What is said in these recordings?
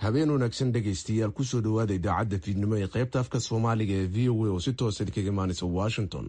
habeen wanaagsan dhegaystayaal kusoo dhowaada idaacadda fiidnimo ee qaybta afka soomaaliga ee v o a oo si toosa idinkaga imaanaysa washington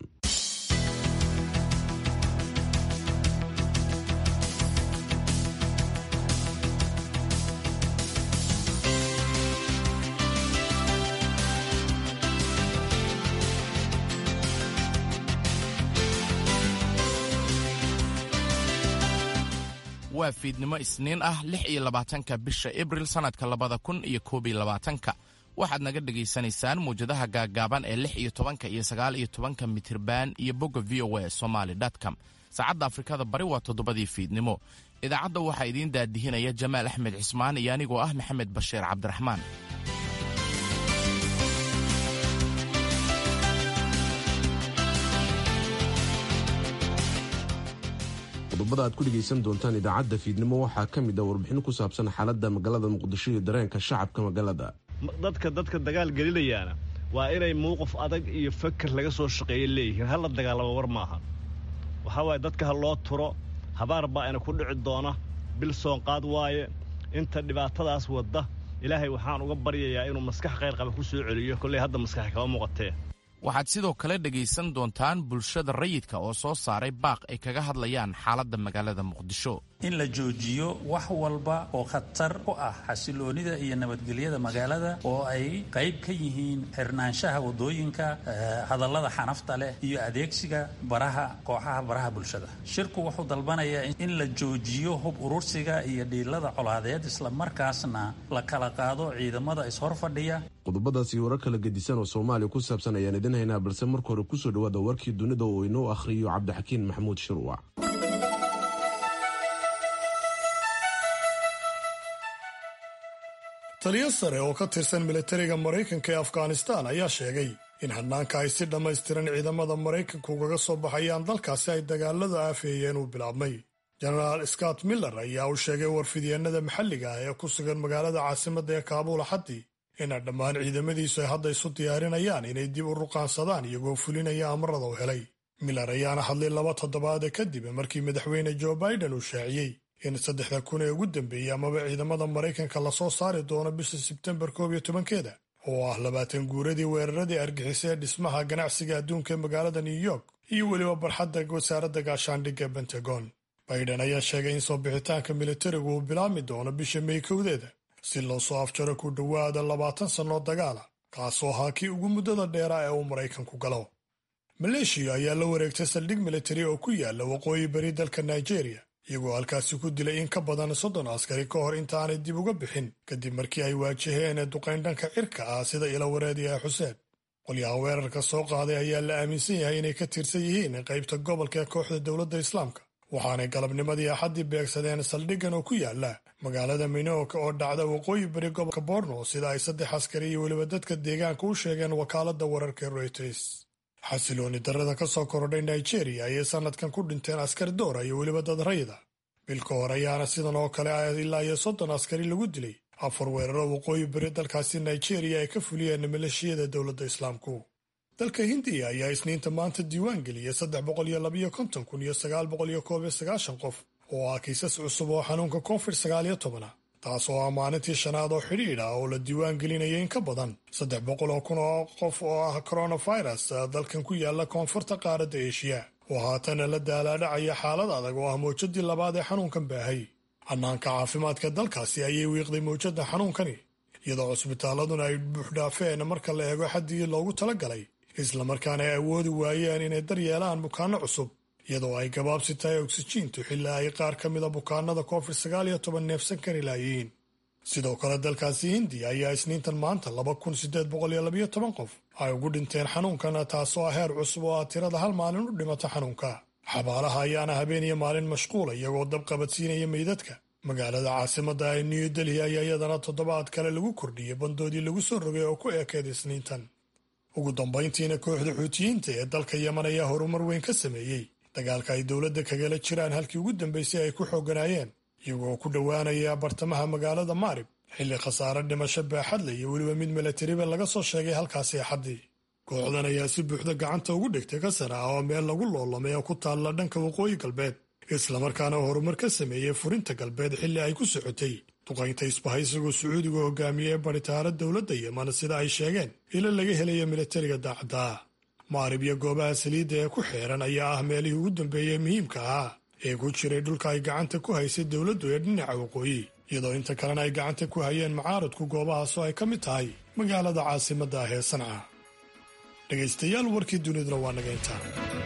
waa fiidnimo isniin ah lix iyo labaatanka bisha abril sannadka labada kun iyo koob iyo labaatanka waxaad naga dhegaysanaysaan muwjadaha gaaggaaban ee lix iyo tobanka iyo sagaal iyo tobanka mitirban iyo bogga v o a somaly com saacadda afrikada bari waa toddobadii fiidnimo idaacadda waxaa idiin daadihinaya jamaal axmed cismaan iyo anigoo ah maxamed bashiir cabdiraxmaan qodobada aad ku dhegaysan doontaan idaacadda fiidnimo waxaa ka mid ah warbixin ku saabsan xaaladda magaalada muqdisho iyo dareenka shacabka magaalada dadka dadka dagaal gelinayaana waa inay mowqif adag iyo fakar laga soo shaqeeya leeyihiin hala dagaalamo war maaha waxaa waaye dadka ha loo turo habaar baa ina ku dhici doona bil soonqaad waaye inta dhibaatadaas wadda ilaahay waxaan uga baryayaa inuu maskax khayr qaba ku soo celiyo kolley hadda maskaxi kama muuqatee waxaad sidoo kale dhegaysan doontaan bulshada rayidka oo soo saaray baaq ay kaga hadlayaan xaaladda magaalada muqdisho in la joojiyo wax walba oo khatar ku ah xasiloonida iyo nabadgelyada magaalada oo ay qayb ka yihiin xirnaanshaha wadooyinka hadallada xanafta leh iyo adeegsiga baraha kooxaha baraha bulshada shirku wuxuu dalbanayaa in la joojiyo hub urursiga iyo dhiilada colaadeed islamarkaasna la kala qaado ciidamada ishor fadhiya qodobadaas iyo warar kala gedisan oo soomaaliya ku saabsan ayaan idin haynaa balse marka hore kusoo dhawaada warkii dunida oo inoo akhriyo cabdixakiin maxamuud shirwac taliyo sare oo ka tirsan militariga maraykanka ee afghanistan ayaa sheegay in hadnaanka ay si dhammaystiran ciidamada maraykanka ugaga soo baxayaan dalkaasi ay dagaaladu aafeeyeen uu bilaabmay jenaraal scott miller ayaa u sheegay warfidyeenada maxalliga ah ee ku sugan magaalada caasimadda ee kaabuul axaddii ina dhammaan ciidamadiisu ay hadda isu diyaarinayaan inay dib u ruqaansadaan iyagoo fulinaya amarada u helay miller ayaana hadlay laba toddobaada kadib markii madaxweyne joe biden uu shaaciyey in saddexda kun ee ugu dambeeyey amaba ciidamada maraykanka lasoo saari doono bisha sebtembar koob iyo tobankeeda oo ah labaatan guuradii weeraradii argixisay ee dhismaha ganacsiga adduunka ee magaalada new york iyo weliba barxadda wasaaradda gaashaandhigga bentagon biden ayaa sheegay in soo bixitaanka militarigu uu bilaabmi doono bisha may kowdeeda si loo soo afjaro ku dhowaada labaatan sannoo dagaala kaasoo ahaa kii ugu muddada dheeraa ee uu maraykanku galo maleeshiya ayaa la wareegtay saldhig militari oo ku yaala waqooyi bari dalka nigeria iyagoo halkaasi ku dilay in ka badan soddon askari ka hor intaanay dib uga bixin kadib markii ay waajaheen duqayn dhanka cirka ah sida ila wareediya xuseen qolyaha weerarka soo qaaday ayaa la aaminsan yahay inay ka tirsan yihiin qaybta gobolka ee kooxda dowladda islaamka waxaanay galabnimadii axaddii beegsadeen saldhiggan oo ku yaala magaalada minooka oo dhacda waqooyi bari gobolka borno sida ay saddex askari iyo weliba dadka deegaanka u sheegeen wakaaladda wararka reuters xasilooni darrada ka soo korodhay nigeria ayay sannadkan ku dhinteen askari doora iyo weliba dad rayda bilka hore ayaana sidan oo kale ah ilaa iyo soddon askari lagu dilay afar weeraro waqooyi bari dalkaasi nigeria ay ka fuliyeen maleeshiyada dowladda islaamku dalka hindiya ayaa isniinta maanta diiwaan geliyay saddex boqol iyo labayo konton kun iyo sagaal boqol iyo koob iyo sagaashan qof oo ah kiisas cusub oo xanuunka covid sagaal iyo tobana taas oo ah maalintii shanaad oo xidhiidh ah oo la diiwaan gelinaya in ka badan saddex boqol oo kun oo qof oo ah coronavirus dalkan ku yaala koonfurta qaaradda eeshiya oo haatana la daalaadhacaya xaalad adag oo ah mawjadii labaad ee xanuunkan baahay hanaanka caafimaadka dalkaasi ayay wiiqday mawjadda xanuunkani iyadoo cusbitaaladuna ay buuxdhaafeen marka la eego xaddii loogu talagalay islamarkaana ay awoodi waayeen inay daryeelaan bukaanno cusub iyadoo ay gabaabsi tahay oksijiintu xilaa ay qaar ka mida bukaanada covid sagaal iyo toban neefsan kari laayihiin sidoo kale dalkaasi hindiya ayaa isniintan maanta laba kun sideed boqol iyo labayo toban qof ay ugu dhinteen xanuunkana taasoo ah heer cusub oo ah tirada hal maalin u dhimata xanuunka xabaalaha ayaana habeen iyo maalin mashquula iyagoo dab qabadsiinaya meydadka magaalada caasimadda ee new delhi ayaa iyadana toddobaad kale lagu kordhiyey bandoodii lagu soo rogay oo ku eekeed isniintan ugu dambayntiina kooxda xuutiyiinta ee dalka yeman ayaa horumar weyn ka sameeyey dagaalka ay dowladda kagala jiraan halkii ugu dambaysay ay ku xooganaayeen iyagoo ku dhowaanaya bartamaha magaalada maarib xilli khasaare dhimasho baaxadle iyo weliba mid milatariba laga soo sheegay halkaasi axaddii kooxdan ayaa si buuxda gacanta ugu dhigtay kasana ah oo meel lagu loolamay oo ku taalla dhanka waqooyi galbeed islamarkaana horumar ka sameeyey furinta galbeed xilli ay ku socotay duqaynta isbahaysigoo sacuudiga hogaamiye ee baritaara dowladda yeman sida ay sheegeen ilo laga helaya milatariga daacadda maarib iyo goobaha saliidda ee ku xeeran ayaa ah meelihii ugu dambeeyey muhiimka ahaa ee ku jiray dhulka ay gacanta ku haysay dowladdu ee dhinaca waqooyi iyadoo inta kalena ay gacanta ku hayeen mucaaradku goobahaasoo ay ka mid tahay magaalada caasimadda ah ee sanca dhegaystayaal warkii duniduna waa naga intaa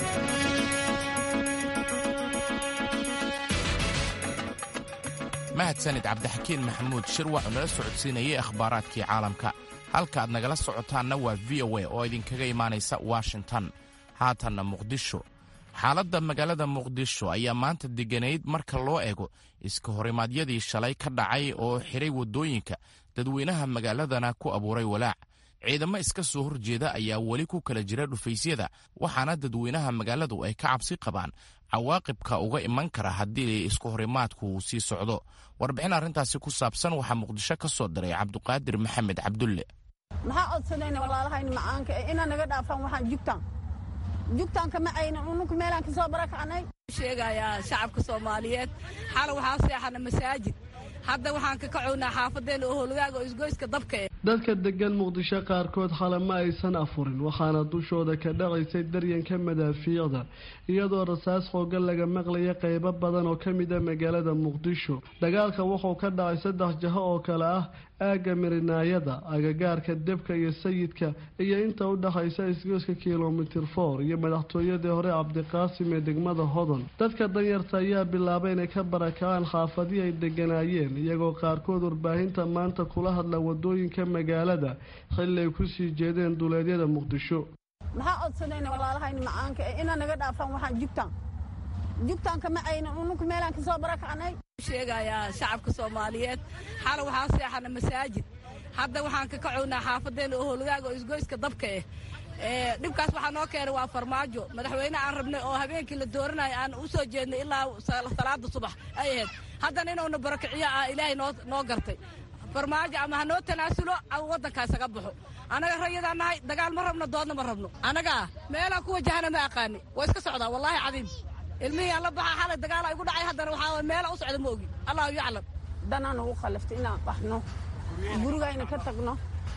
mahadsanid cabdixakiin maxamuud shir waxuu nala socodsiinayay akhbaaraadkii caalamka halka aad nagala socotaanna waa v o a oo idinkaga imaanaysa washington haatanna muqdisho xaaladda magaalada muqdisho ayaa maanta deganayd marka loo eego iska horimaadyadii shalay ka dhacay oo xiray waddooyinka dadweynaha magaaladana ku abuuray walaac ciidamo iska soo horjeeda ayaa weli ku kala jira dhufaysyada waxaana dadweynaha magaaladu ay ka cabsi qabaan cawaaqibka uga iman kara haddii isku horimaadku uu sii socdo warbixin arrintaasi ku saabsan waxaa muqdisho ka soo diray cabduqaadir maxamed cabdulle maxaa codsanayna walaalahayna macaanka ee inaa naga dhaafaan waxaan jugtaan jugtaanka ma aynan ununka meelaan ka soo barakacnay sheegayaa shacabka soomaaliyeed xala waxaa seexana masaajid hadda waxaan ka kacownaa xaafadeenna oo holgaaga oo isgoyska dabka eh dadka degan muqdisho qaarkood xale ma aysan afurin waxaana dushooda ka dhacaysay daryanka madaafiicda iyadoo rasaas xoogan laga maqlaya qeybo badan oo ka mida magaalada muqdisho dagaalka wuxuu ka dhacay saddex jaho oo kale ah aagga mirinaayada agagaarka debka iyo sayidka iyo inta u dhexaysa isgoyska kilomitir for iyo madaxtooyadii hore cabdiqaasim ee degmada hodon dadka danyarta ayaa bilaabay inay ka barakacaan xaafadii ay deganaayeen iyagoo qaarkood warbaahinta maanta kula hadla wadooyinka magaalada xilli ay kusii jeedeen duleedyada muqdisho maxaa codsanayna walaalahayna macaanka ee inaa naga dhaafaan waxaan jugtaan jugtaanka ma aynan ununka meelaan ka soo barakacnay sheegayaa shacabka soomaaliyeed xala waxaa seexana masaajid hadda waxaan ka kacownaa xaafadeenna oo holgaaga oo isgoyska dabka eh dhibkaas waxaa noo keenay waa farmaajo madaxweyne aan rabnay oo habeenkii la dooranayo aan u soo jeednay ilaa salaada subax ay ahayd haddana inuuna barakiciyo ah ilaahay noo gartay farmaajo ama ha noo tanaasulo ama waddankaa isaga baxo annaga rayadaan nahay dagaal ma rabno doodna ma rabno annagaa meelaan ku wajahana ma aqaani waa iska socdaa wallaahi cadiim ilmihii aan la baxaa xalay dagaala igu dhacay haddana waxaa meela u socda ma ogi allahu yaclam danaan ugu khallaftay inaan baxno gurigayna ka tagno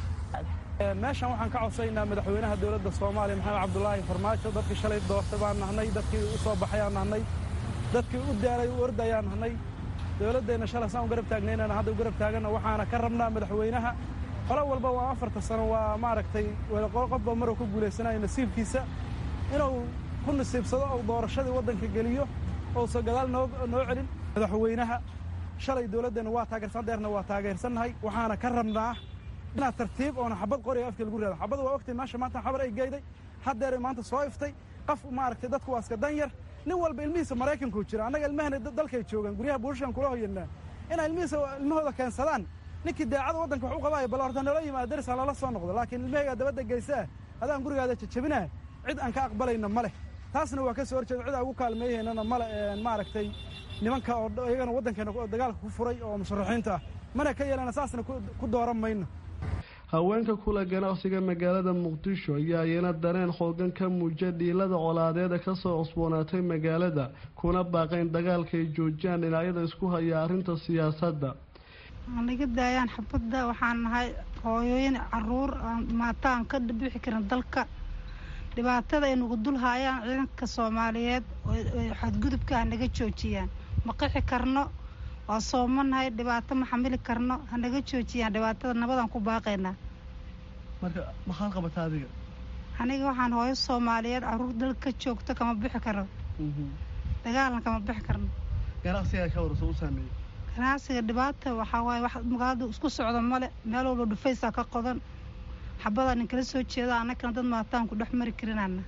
meeshan waxaan ka codsaynaa madaxweynaha dowladda soomaaliya maxamed cabdulaahi farmaajo dadkii shalay doortay baan nahnay dadkii u soo baxayaan nahnay dadkii u daalay u ordayaan nahnay dowladdeenna shalay saan u garab taagnaynana hadda u garab taaganna waxaana ka rabnaa madaxweynaha qolo walba waa afarta sano waa maaragtay qofba maruu ku guulaysanayo nasiibkiisa inuu ku nasiibsado ou doorashadii waddanka geliyo ousa gadaal noo celin madaxweynaha shalay dowladdeenna waa taageersan deerna waa taageersannahay waxaana ka rabnaa inaad tartiib oona xabad qoriga afka lagu raado xabad waa ogtay meesha maanta xabar ay geyday haddeeray maanta soo iftay qof maaragtay dadku waa iska dan yar nin walba ilmihiisa maraykankuu jira annaga ilmahana dalkay joogaan guryaha buushashan kula hoyanaa inay ilmihiisa ilmahooda keensadaan ninkii daacada waddanka wax u qabaayo bal horta nala yimaado daris aan lala soo noqdo laakiin ilmahaygaa dabadda geysaa adaan gurigaada jajabinaa cid aan ka aqbalayna ma leh taasna waa ka soo horjeeda cid aan ugu kaalmeeyahaynana male maaragtay nimanka oo iyagana waddankeena dagaalka ku furay oo musharaxiinta ah mana ka yeelana saasna ku dooran mayno haweenka kula ganacsiga magaalada muqdisho ayaa iyana dareen xoogan ka muuja dhiilada colaadeeda kasoo cusboonaatay magaalada kuna baaqayn dagaalka ay joojiyaan dhinacyada isku haya arrinta siyaasadda naga daayaan xabadda waxaan nahay hooyooyin caruur maata aan ka bixi karin dalka dhibaatada ay nagu dul haayaan ciidanka soomaaliyeed xadgudubka ha naga joojiyaan ma qixi karno waa soomanahay dhibaato ma xamili karno hanaga joojiyaan dhibaatada nabadaan ku baaqaynaa marka maxaad qabataa adiga aniga waxaan hooyo soomaaliyeed caruur dalka ka joogto kama bixi karo dagaalna kama bixi karno ganacsigaa ka warso u saameeyey ganacsiga dhibaata waxaa waaye wax magaalada isku socda male meel walba dhufaysaa ka qodan xabadaa nin kala soo jeeda annagana dad maataan ku dhex mari karinana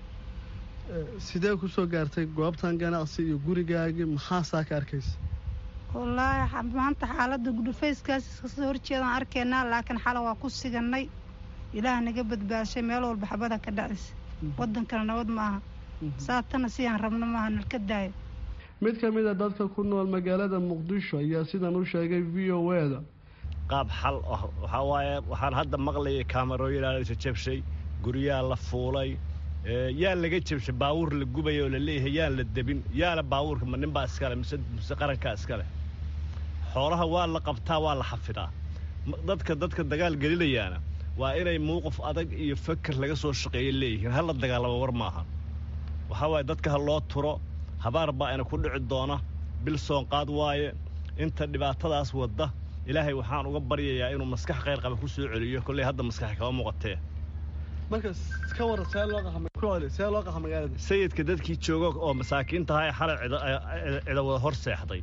sidee kusoo gaartay goobtan ganacsi iyo gurigaagii maxaasaa ka arkaysa wallaahi maanta xaaladda dhufayskaas iskasoo horjeedaan arkaynaa laakiin xala waa ku siganay ilaah naga badbaashay meel walba xabada ka dhacaysa waddankana nabad ma aha saatana sidaan rabno maaha nalka daayo mid ka mid a dadka ku nool magaalada muqdisho ayaa sidan u sheegay v o eda qaab xal ah waxaa waaye waxaan hadda maqlayay kaamarooyinaa la jabshay guryaa la fuulay yaa laga jabshay baawuur la gubaya oo la leeyahay yaan la debin yaana baawuurka ma ninbaa iskale mise mise qarankaa iskale xoolaha waa la qabtaa waa la xafidaa dadka dadka dagaal gelinayaana waa inay muuqaf adag iyo faker laga soo shaqeeya leeyihiin hala dagaalamo war maaha waxaa waaye dadka ha loo turo habaar baa ina ku dhici doona bil soonqaad waaye inta dhibaatadaas wadda ilaahay waxaan uga baryayaa inuu maskax khayr qaba ku soo celiyo kolley hadda maskax kama muuqatee sayidka dadkii jooga oo masaakiintaha ee xalay cida wada hor seexday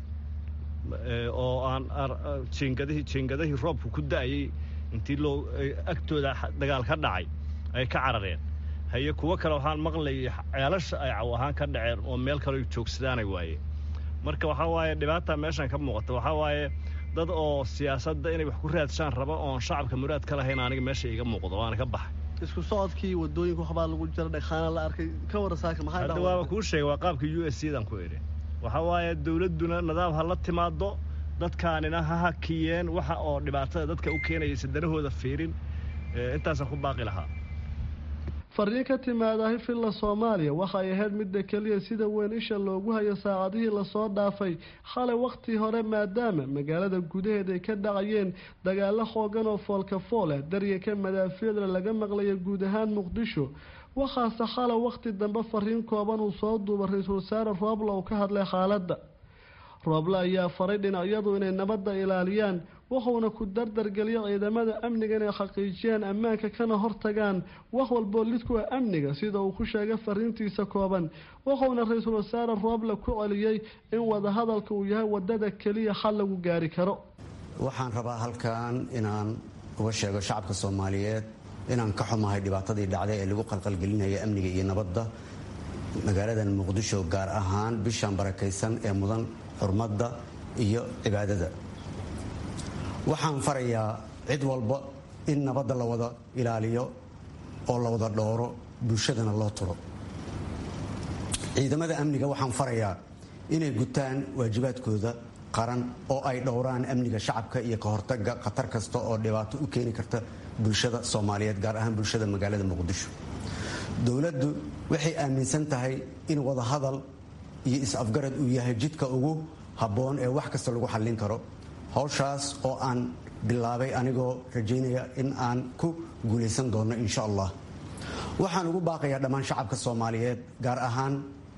oo aan jiingadihii jiingadihii roobku ku da'ayey intii loo agtooda dagaal ka dhacay ay ka carareen haye kuwo kale waxaan maqlayay ceelasha ay caw ahaan ka dhaceen oo meel kale joogsadaanay waaye marka waxaa waaye dhibaata meeshan ka muuqata waxaa waaye dad oo siyaasadda inay wax ku raadshaan raba oon shacabka muraad ka lahayn aniga meesha iga muuqdo waana ka baxay isku socodkii wadooyinka waxbaa lagu jira dhagxaana la arkay ka wara saaka maxaa hadda waaba kuu sheegay waa qaabka u s c dan ku idhi waxaa waaye dawladduna nidaam ha la timaado dadkaanina ha hakiyeen waxa oo dhibaatada dadka u keenayaysa danahooda fiirin intaasaan ku baaqi lahaa fariin ka timaadahi filla soomaaliya waxay ahayd midda keliya sida weyn isha loogu hayo saacadihii lasoo dhaafay xalay wakhtii hore maadaama magaalada gudaheed ay ka dhacayeen dagaalo xoogan oo foolka fool ah daryanka madaafiicda laga maqlaya guud ahaan muqdisho waxaase xalay wakhti dambe fariin kooban uu soo duuba ra-iisul wasaare roobla uu ka hadlay xaaladda rooble ayaa faray dhinacyadu inay nabadda ilaaliyaan wuxuuna ku dardargeliya ciidamada amniga inay xaqiijiyaan ammaanka kana hortagaan wax walboo lid ku ah amniga sida uu ku sheegay fariintiisa kooban wuxuuna ra-iisul wasaare rooble ku celiyey in wadahadalka uu yahay wadada keliya xal lagu gaari karo waxaan rabaa halkan inaan uga sheego shacabka soomaaliyeed inaan ka xumahay dhibaatadii dhacday ee lagu qalqalgelinaya amniga iyo nabadda magaaladan muqdisho gaar ahaan bishan barakaysan ee mudan xurmadda iyo cibaadada waxaan farayaa cid walba in nabadda la wada ilaaliyo oo la wada dhooro bulshadana loo turo ciidamada amniga waxaan farayaa inay gutaan waajibaadkooda qaran oo ay dhowraan amniga shacabka iyo ka hortaga khatar kasta oo dhibaato u keeni karta bulshada soomaaliyeed gaar ahaan bulshada magaalada muqdisho dowladdu waxay aaminsan tahay in wadahadal iyo is-afgarad uu yahay jidka ugu habboon ee wax kasta lagu xallin karo howshaas oo aan bilaabay anigoo rajaynaya in aan ku guulaysan doono insha allah waxaan ugu baaqayaa dhammaan shacabka soomaaliyeed gaar ahaan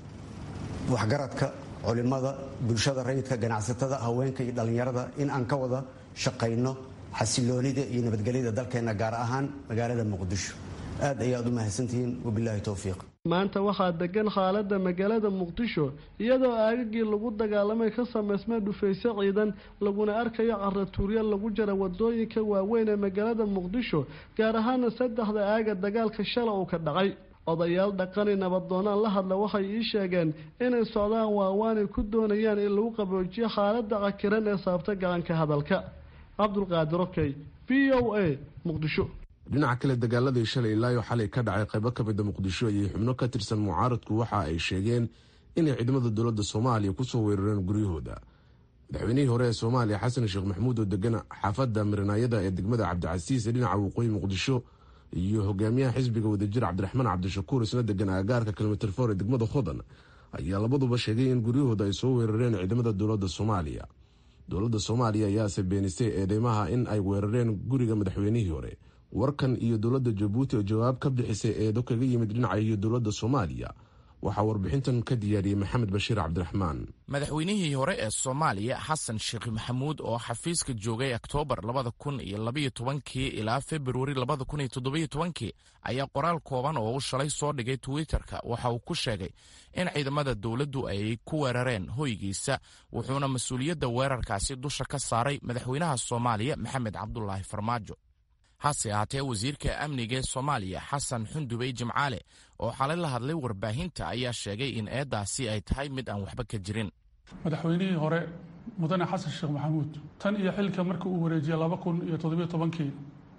waxgaradka culimada bulshada rayidka ganacsatada haweenka iyo dhallinyarada in aan ka wada shaqayno xasiloonida iyo nabadgelyada dalkeenna gaar ahaan magaalada muqdisho aad ayaad u mahadsantihiin wabilaahi towfiiq maanta waxaa degan xaalada magaalada muqdisho iyadoo aagagii lagu dagaalamay ka samaysmay dhufayso ciidan laguna arkayo caratuuryo lagu jira wadooyinka waaweyn ee magaalada muqdisho gaar ahaana saddexda aaga dagaalka shala uu ka dhacay odayaal dhaqani nabadoonaan la hadla waxay ii sheegeen inay socdaan waawaanay ku doonayaan in lagu qaboojiyo xaalada cakiran ee saabta gacanka hadalka cabdulqaadir okey v o a muqdisho dhinaca kale dagaaladii shalay ilaayo xalay ka dhacay qaybo ka mida muqdisho ayay xubno ka tirsan mucaaradku waxa ay sheegeen inay ciidamada dowladda soomaaliya kusoo weerareen guryahooda madaxweynihii hore ee soomaaliya xasan sheekh maxamuud oo degan xaafadda miranaayada ee degmada cabdicasiis ee dhinaca waqooyi muqdisho iyo hogaamiyaha xisbiga wadajir cabdiraxmaan cabdishakuur isna degan aagaarka kilomitr for ee degmada hodan ayaa labaduba sheegay in guryahooda ay soo weerareen ciidamada dowladda soomaaliya dowladda soomaaliya ayaase beenisay eedeymaha in ay weerareen guriga madaxweynihii hore warkan iyo dowladda jabuuti oo jawaab ka bixisay eedo kaga yimid dhinaca iyo dowladda soomaaliya waxaa warbixintan ka diyaariyey maxamed bashiir cabdiraxmaan madaxweynihii hore ee soomaaliya xasan sheekh maxamuud oo xafiiska joogay oktoobar labada kun iyo labaiyo tobankii ilaa februari labada kun iyo toddobiyo tobankii ayaa qoraal kooban oo uu shalay soo dhigay twitterka waxa uu ku sheegay in ciidamada dowladdu ay ku weerareen hoygiisa wuxuuna mas-uuliyadda weerarkaasi dusha ka saaray madaxweynaha soomaaliya maxamed cabdulaahi farmaajo hase ahaatee wasiirka amniga ee soomaaliya xasan xundubey jimcaale oo xalay la hadlay warbaahinta ayaa sheegay in eeddaasi ay tahay mid aan waxba ka jirin madaxweynihii hore mudane xasan sheekh maxamuud tan iyo xilka markii uu wareejiyey laba kun iyo toddobiyo tobankii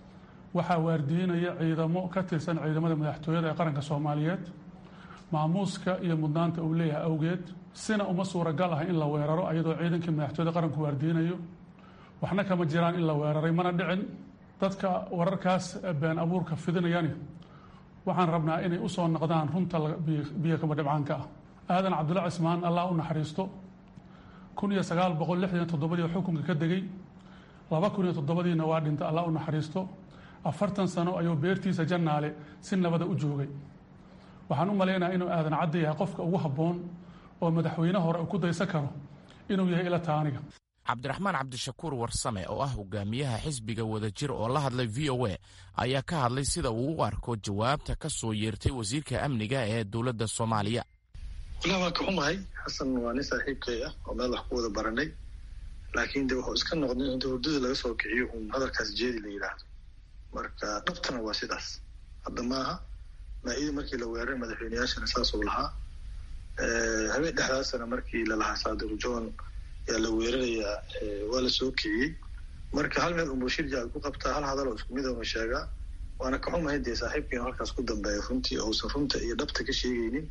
waxaa waardiinaya ciidamo ka tirsan ciidamada madaxtooyada ee qaranka soomaaliyeed maamuuska iyo mudnaanta uu leeyahay awgeed sina uma suuragal ah in la weeraro ayadoo ciidankii madaxtooyada qaranku waardiinayo waxna kama jiraan in la weeraray mana dhicin dadka wararkaas been abuurka fidinayani waxaan rabnaa inay u soo noqdaan runta biyo kaba dhibcaanka ah aadan cabdulla cismaan allah u naxariisto kun iyo sagaal boqol lixdan toddobadii xukunka ka degay laba kun iyo toddobadiina waa dhintay allah u naxariisto afartan sano ayuu beertiisa jannaale si nabada u joogay waxaan u malaynayaa inuu aadan cadda yahay qofka ugu habboon oo madaxweyne hore uu ku daysan karo inuu yahay ila taaniga cabdiraxmaan cabdishakuur warsame oo ah hogaamiyaha xisbiga wadajir oo la hadlay v o a ayaa ka hadlay sida uu u arko jawaabta ka soo yeertay wasiirka amniga ee dowladda soomaaliya walaa waan ka xumahay xasan waa nin saaxiibkay ah oo meel wax ku wada baranay laakiin de wuxuu iska noqday inta hurdada laga soo kiciyo uun hadalkaas jeedi la yidhaahdo marka dhabtana waa sidaas hadda maaha maa-ida markii la weeraray madaxweyneyaashana saasuu lahaa habeen dhexdaasana markii lalahaa saadiq john yaa la weerarayaa waa la soo kiciyey marka hal meel unbuu shirja ku qabtaa hal hadal oo isku mid una sheegaa waana ka xumahay dee saaxiibkiinu halkaas ku dambeeya runtii ousan runta iyo dhabta ka sheegaynin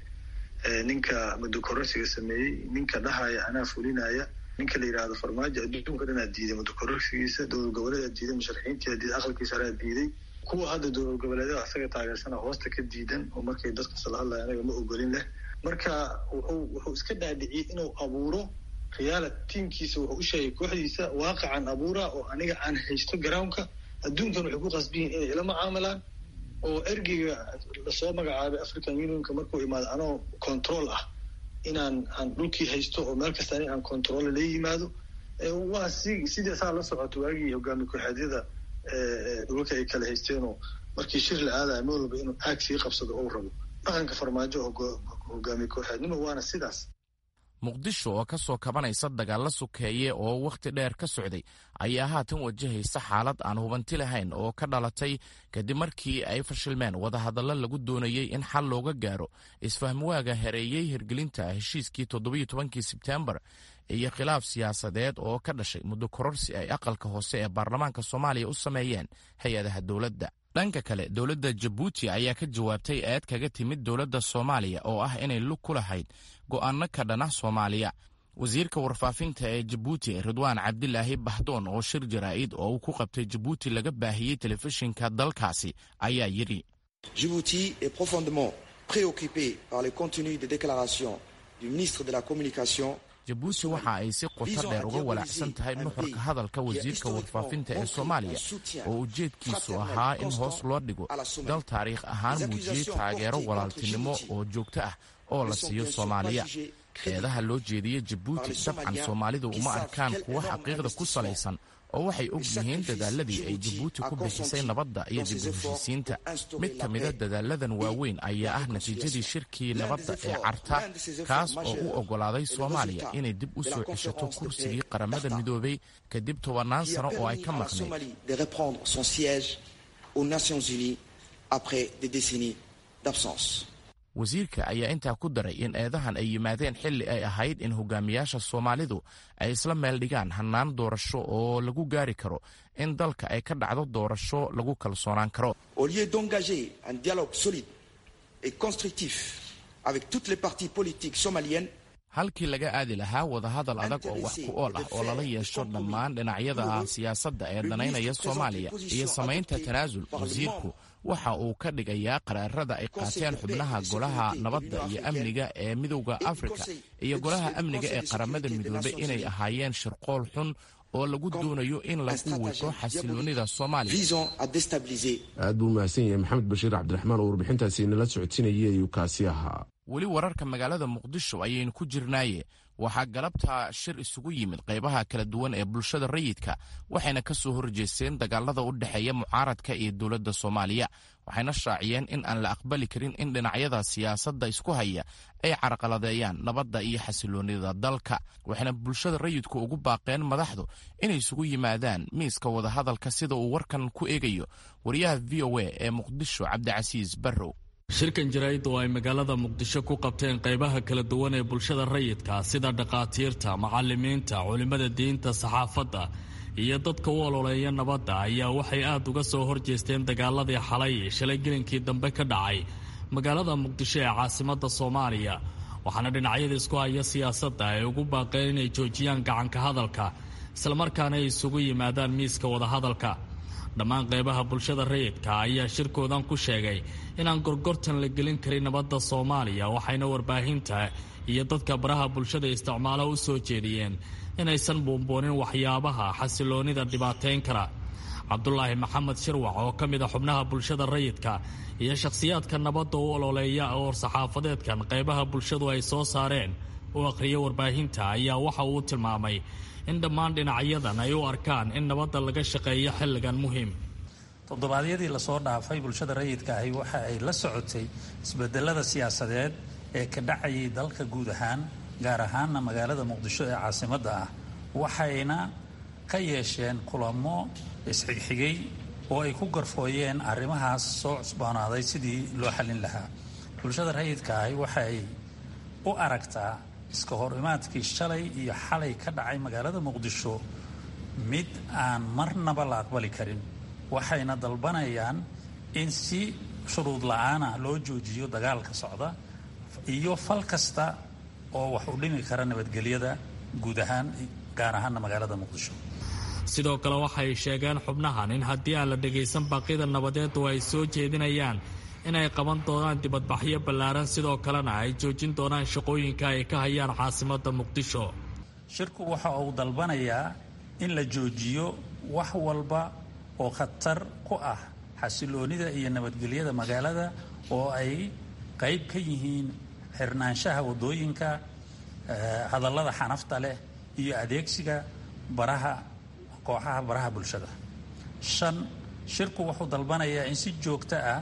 ninka mudukororsiga sameeyey ninka dhahaya anaa fulinaya ninka la yidhaahdo farmaajo adduunka dhanaa diiday mudukororsigiisa dowlad goboleedaa diiday musharaxiintia diiday aqalkiisa haraa diiday kuwa hadda dowlad goboleedyada asaga taageersana hoosta ka diidan oo markay dadkasla hadlaya anaga ma ogolin leh marka wuxuu wuxuu iska dhaadhiciyey inuu abuuro khiyaala tiimkiisa wuxuu u sheegay kooxdiisa waaqacan abuura oo aniga aan haysto garownka adduunkan waxay ku qasbiyiin inay ila mucaamalaan oo ergeyga lasoo magacaabay african unionka markuu imaado anoo control ah inaan aan dhulkii haysto oo meel kasta ani aan control la yimaado waa si sidii saa la socoto waagii hogaami kooxeedyada dhulka ay kala haysteenoo markii shir la aadaya meel walba inuu aag sii qabsado ou rabo dhaqanka farmaajo hogaami kooxeednimo waana sidaas muqdisho oo ka soo kabanaysa dagaalla sukeeye oo wakhti dheer ka socday ayaa haatan wajahaysa xaalad aan hubanti lahayn oo ka dhalatay kadib markii ay fashilmeen wadahadallo lagu doonayey in xal looga gaaro isfahmwaaga hereeyey hirgelinta heshiiskii toddobiyo tobankii sebteembar iyo khilaaf siyaasadeed oo ka dhashay muddo kororsi ay aqalka hoose ee baarlamaanka soomaaliya u sameeyeen hay-adaha dowladda dhanka kale dowladda jabuuti ayaa ka jawaabtay eed kaga timid dowladda soomaaliya oo ah inay lug ku lahayd go'aano ka dhana soomaaliya wasiirka warfaafinta ee jabuuti ridwaan cabdilaahi bahdoon oo shir jaraa'id oo uu ku qabtay jabuuti laga baahiyey telefishinka dalkaasi ayaa yidhi Djibouti est profondément préoccupé par le contenu des déclarations du ministre de la Communication jabuuti waxa ay si qoto dheer uga walaacsan tahay nuxurka hadalka wasiirka warfaafinta ee soomaaliya oo ujeedkiisu ahaa in hoos loo dhigo dal taariikh ahaan muujiyey taageero walaaltinimo oo joogto ah oo la siiyo soomaaliya eedaha loo jeediyey jabuuti dabcan soomaalidu uma arkaan kuwo xaqiiqda ku salaysan oo waxay og yihiin dadaaladii ay jabuuti ku bixisay nabadda iyo dib u heshiisiinta mid ka mida dadaaladan waaweyn ayaa ah natiijadii shirkii nabadda ee carta kaas oo u oggolaaday soomaaliya inay dib u soo ceshato kursigii qaramada midoobay kadib tobannaan sano oo ay ka maqnayd wasiirka ayaa intaa ku daray in eedahan ay yimaadeen xilli ay ahayd in hogaamiyaasha soomaalidu ay isla meel dhigaan hannaan doorasho oo lagu gaari karo in dalka ay ka dhacdo doorasho lagu kalsoonaan karo au lieu d'engager un dialogue solide et constructif avec toutes les parties politiques somaliennes halkii laga aadi lahaa wadahadal adag oo wax ku ool ah oo lala yeesho dhammaan dhinacyada siyaasadda ee danaynaya soomaaliya iyo samaynta tanaasul wasiirku waxa uu ka dhigayaa qaraarada ay qaateen xubnaha golaha nabadda iyo amniga ee midowda afrika iyo golaha amniga ee qaramada midoobay inay ahaayeen shirqool xun oo lagu doonayo in lagu wiqo xasiloonida soomaaliya aad buu mahadsan yahay maxamed bashiir cabdiraxmaan oo warbixintaasi nala socodsiinayay ayuu kaasi ahaa weli wararka magaalada muqdisho ayaynu ku jirnaaye waxaa galabta shir isugu yimid qaybaha kala duwan ee bulshada rayidka waxayna ka soo horjeesteen dagaalada u dhexeeya mucaaradka iyo dowladda soomaaliya waxayna shaaciyeen in aan la aqbali karin in dhinacyada siyaasadda isku haya ay carqaladeeyaan nabadda iyo xasiloonida dalka waxayna bulshada rayidku ugu baaqeen madaxdu inay isugu yimaadaan miiska wadahadalka sida uu warkan ku eegayo wariyaha v o a ee muqdisho cabdicasiis barrow shirkan jaraa'id oo ay magaalada muqdisho ku qabteen qaybaha kala duwan ee bulshada rayidka sida dhakhaatiirta macallimiinta culimmada diinta saxaafadda iyo dadka u ololeeya nabadda ayaa waxay aad uga soo horjeesteen dagaaladii xalay shalay gelinkii dambe ka dhacay magaalada muqdisho ee caasimadda soomaaliya waxaana dhinacyada isku haya siyaasadda ay ugu baaqeen inay joojiyaan gacanka hadalka islamarkaana ay isugu yimaadaan miiska wadahadalka dhammaan qaybaha bulshada rayidka ayaa shirkoodan ku sheegay inaan gorgortan la gelin karin nabadda soomaaliya waxayna warbaahinta iyo dadka baraha bulshada isticmaalo u soo jeediyeen inaysan buunbuunin waxyaabaha xasiloonnida dhibaateyn kara cabdulaahi maxamed shirwac oo ka mid a xubnaha bulshada rayidka iyo shakhsiyaadka nabadda u ololeeya oo saxaafadeedkan qaybaha bulshadu ay soo saareen u akhriya warbaahinta ayaa waxa uu tilmaamay in dhammaan dhinacyadan ay u arkaan in nabadda laga shaqeeyo xilligan muhiim toddobaadyadii lasoo dhaafay bulshada rayidka ahi waxa ay la socotay isbedelada siyaasadeed ee ka dhacayay dalka guud ahaan gaar ahaanna magaalada muqdisho ee caasimadda ah waxayna ka yeesheen kulamo isxigxigay oo ay ku garfooyeen arrimahaas soo cusboonaaday sidii loo xallin lahaa bulshada rayidka ahi waxay u aragtaa iska hor imaadkii shalay iyo xalay ka dhacay magaalada muqdisho mid aan marnaba la aqbali karin waxayna dalbanayaan in si shuruud la-aana loo joojiyo dagaalka socda iyo fal kasta oo wax u dhimi kara nabadgelyada guud ahaan gaar ahaana magaalada muqdisho sidoo kale waxay sheegeen xubnahan in haddii aan la dhagaysan baaqyada nabadeedu ay soo jeedinayaan inay qaban doonaan dibadbaxyo ballaaran sidoo kalena ay joojin doonaan shaqooyinka ay ka hayaan caasimadda muqdisho shirku waxa uu dalbanayaa in la joojiyo wax walba oo khatar ku ah xasiloonida iyo nabadgelyada magaalada oo ay qayb ka yihiin xirnaanshaha waddooyinka hadallada xanafta leh iyo adeegsiga baraha kooxaha baraha bulshada shan shirku wuxuu dalbanayaa in si joogto ah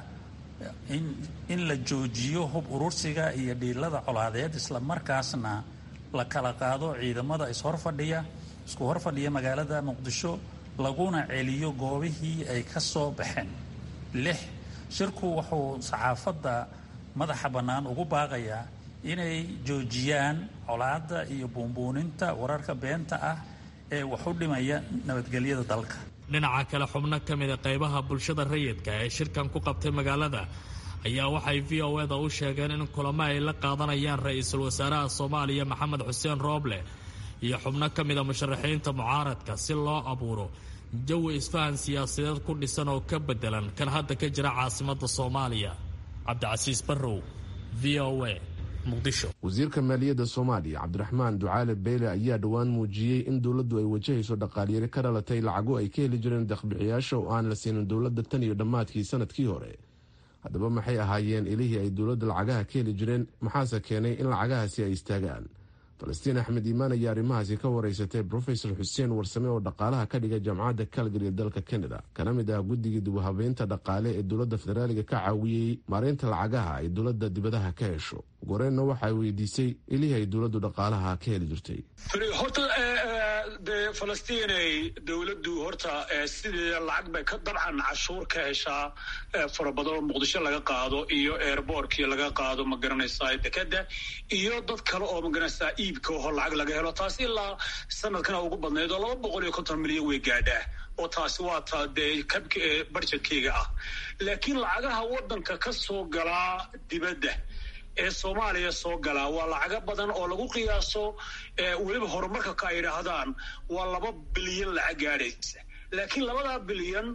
in la joojiyo hub urursiga iyo dhiilada colaadeed isla markaasna la kala qaado ciidamada ishorfadhiya isku horfadhiya magaalada muqdisho laguna celiyo goobihii ay ka soo baxeen lix shirku wuxuu saxaafadda madaxa bannaan ugu baaqayaa inay joojiyaan colaadda iyo buunbuuninta wararka beenta ah ee wax u dhimaya nabadgelyada dalka dhinaca kale xubno ka mida qaybaha bulshada rayidka ee shirkan ku qabtay magaalada ayaa waxay v o eda u sheegeen in kulamo ay la qaadanayaan ra-iisul wasaaraha soomaaliya maxamed xuseen rooble iyo xubno ka mida musharaxiinta mucaaradka si loo abuuro jawi isfahan siyaasadeed ku dhisan oo ka bedelan kan hadda ka jira caasimadda soomaaliya cabdicasiis barrow v o a wasiirka maaliyadda soomaaliya cabdiraxmaan ducaale beyle ayaa dhowaan muujiyey in dowladdu ay wajahayso dhaqaalyari ka dhalatay lacago ay ka heli jireen deeqbixiyaasha oo aan la siinin dowladda tan iyo dhammaadkii sanadkii hore haddaba maxay ahaayeen ilihii ay dowladda lacagaha ka heli jireen maxaase keenay in lacagahaasi ay istaagaan falastiin axmed iimaan ayaa arrimahaasi ka wareysatay brofesor xuseen warsame oo dhaqaalaha ka dhiga jaamacadda calgary ee dalka canada kana mid ah guddigii dibuhabeynta dhaqaale ee dowladda federaaliga ka caawiyey maareynta lacagaha ay dowladda dibadaha ka hesho goreenna waxay weydiisay ilihii ay dowladdu dhaqaalaha ka heli jirtay horta dee falastiinay dowladdu horta sidii lacag bay ka dabcan cashuur ka heshaa fara badan oo muqdisho laga qaado iyo airbortkii laga qaado ma garanaysaa dekeda iyo dad kale oo magaranaysaa iibka oo lacag laga helo taasi ilaa sanadkana ugu badnayd oo laba boqol iyo konton milyan way gaadhaa oo taasi waa ta dee kabka barjetkeyga ah laakiin lacagaha waddanka ka soo galaa dibadda ee soomaaliya soo galaa waa lacago badan oo lagu qiyaaso weliba horumarka ka ay idhaahdaan waa laba bilyan lacag gaadhaysa laakiin labadaa bilyan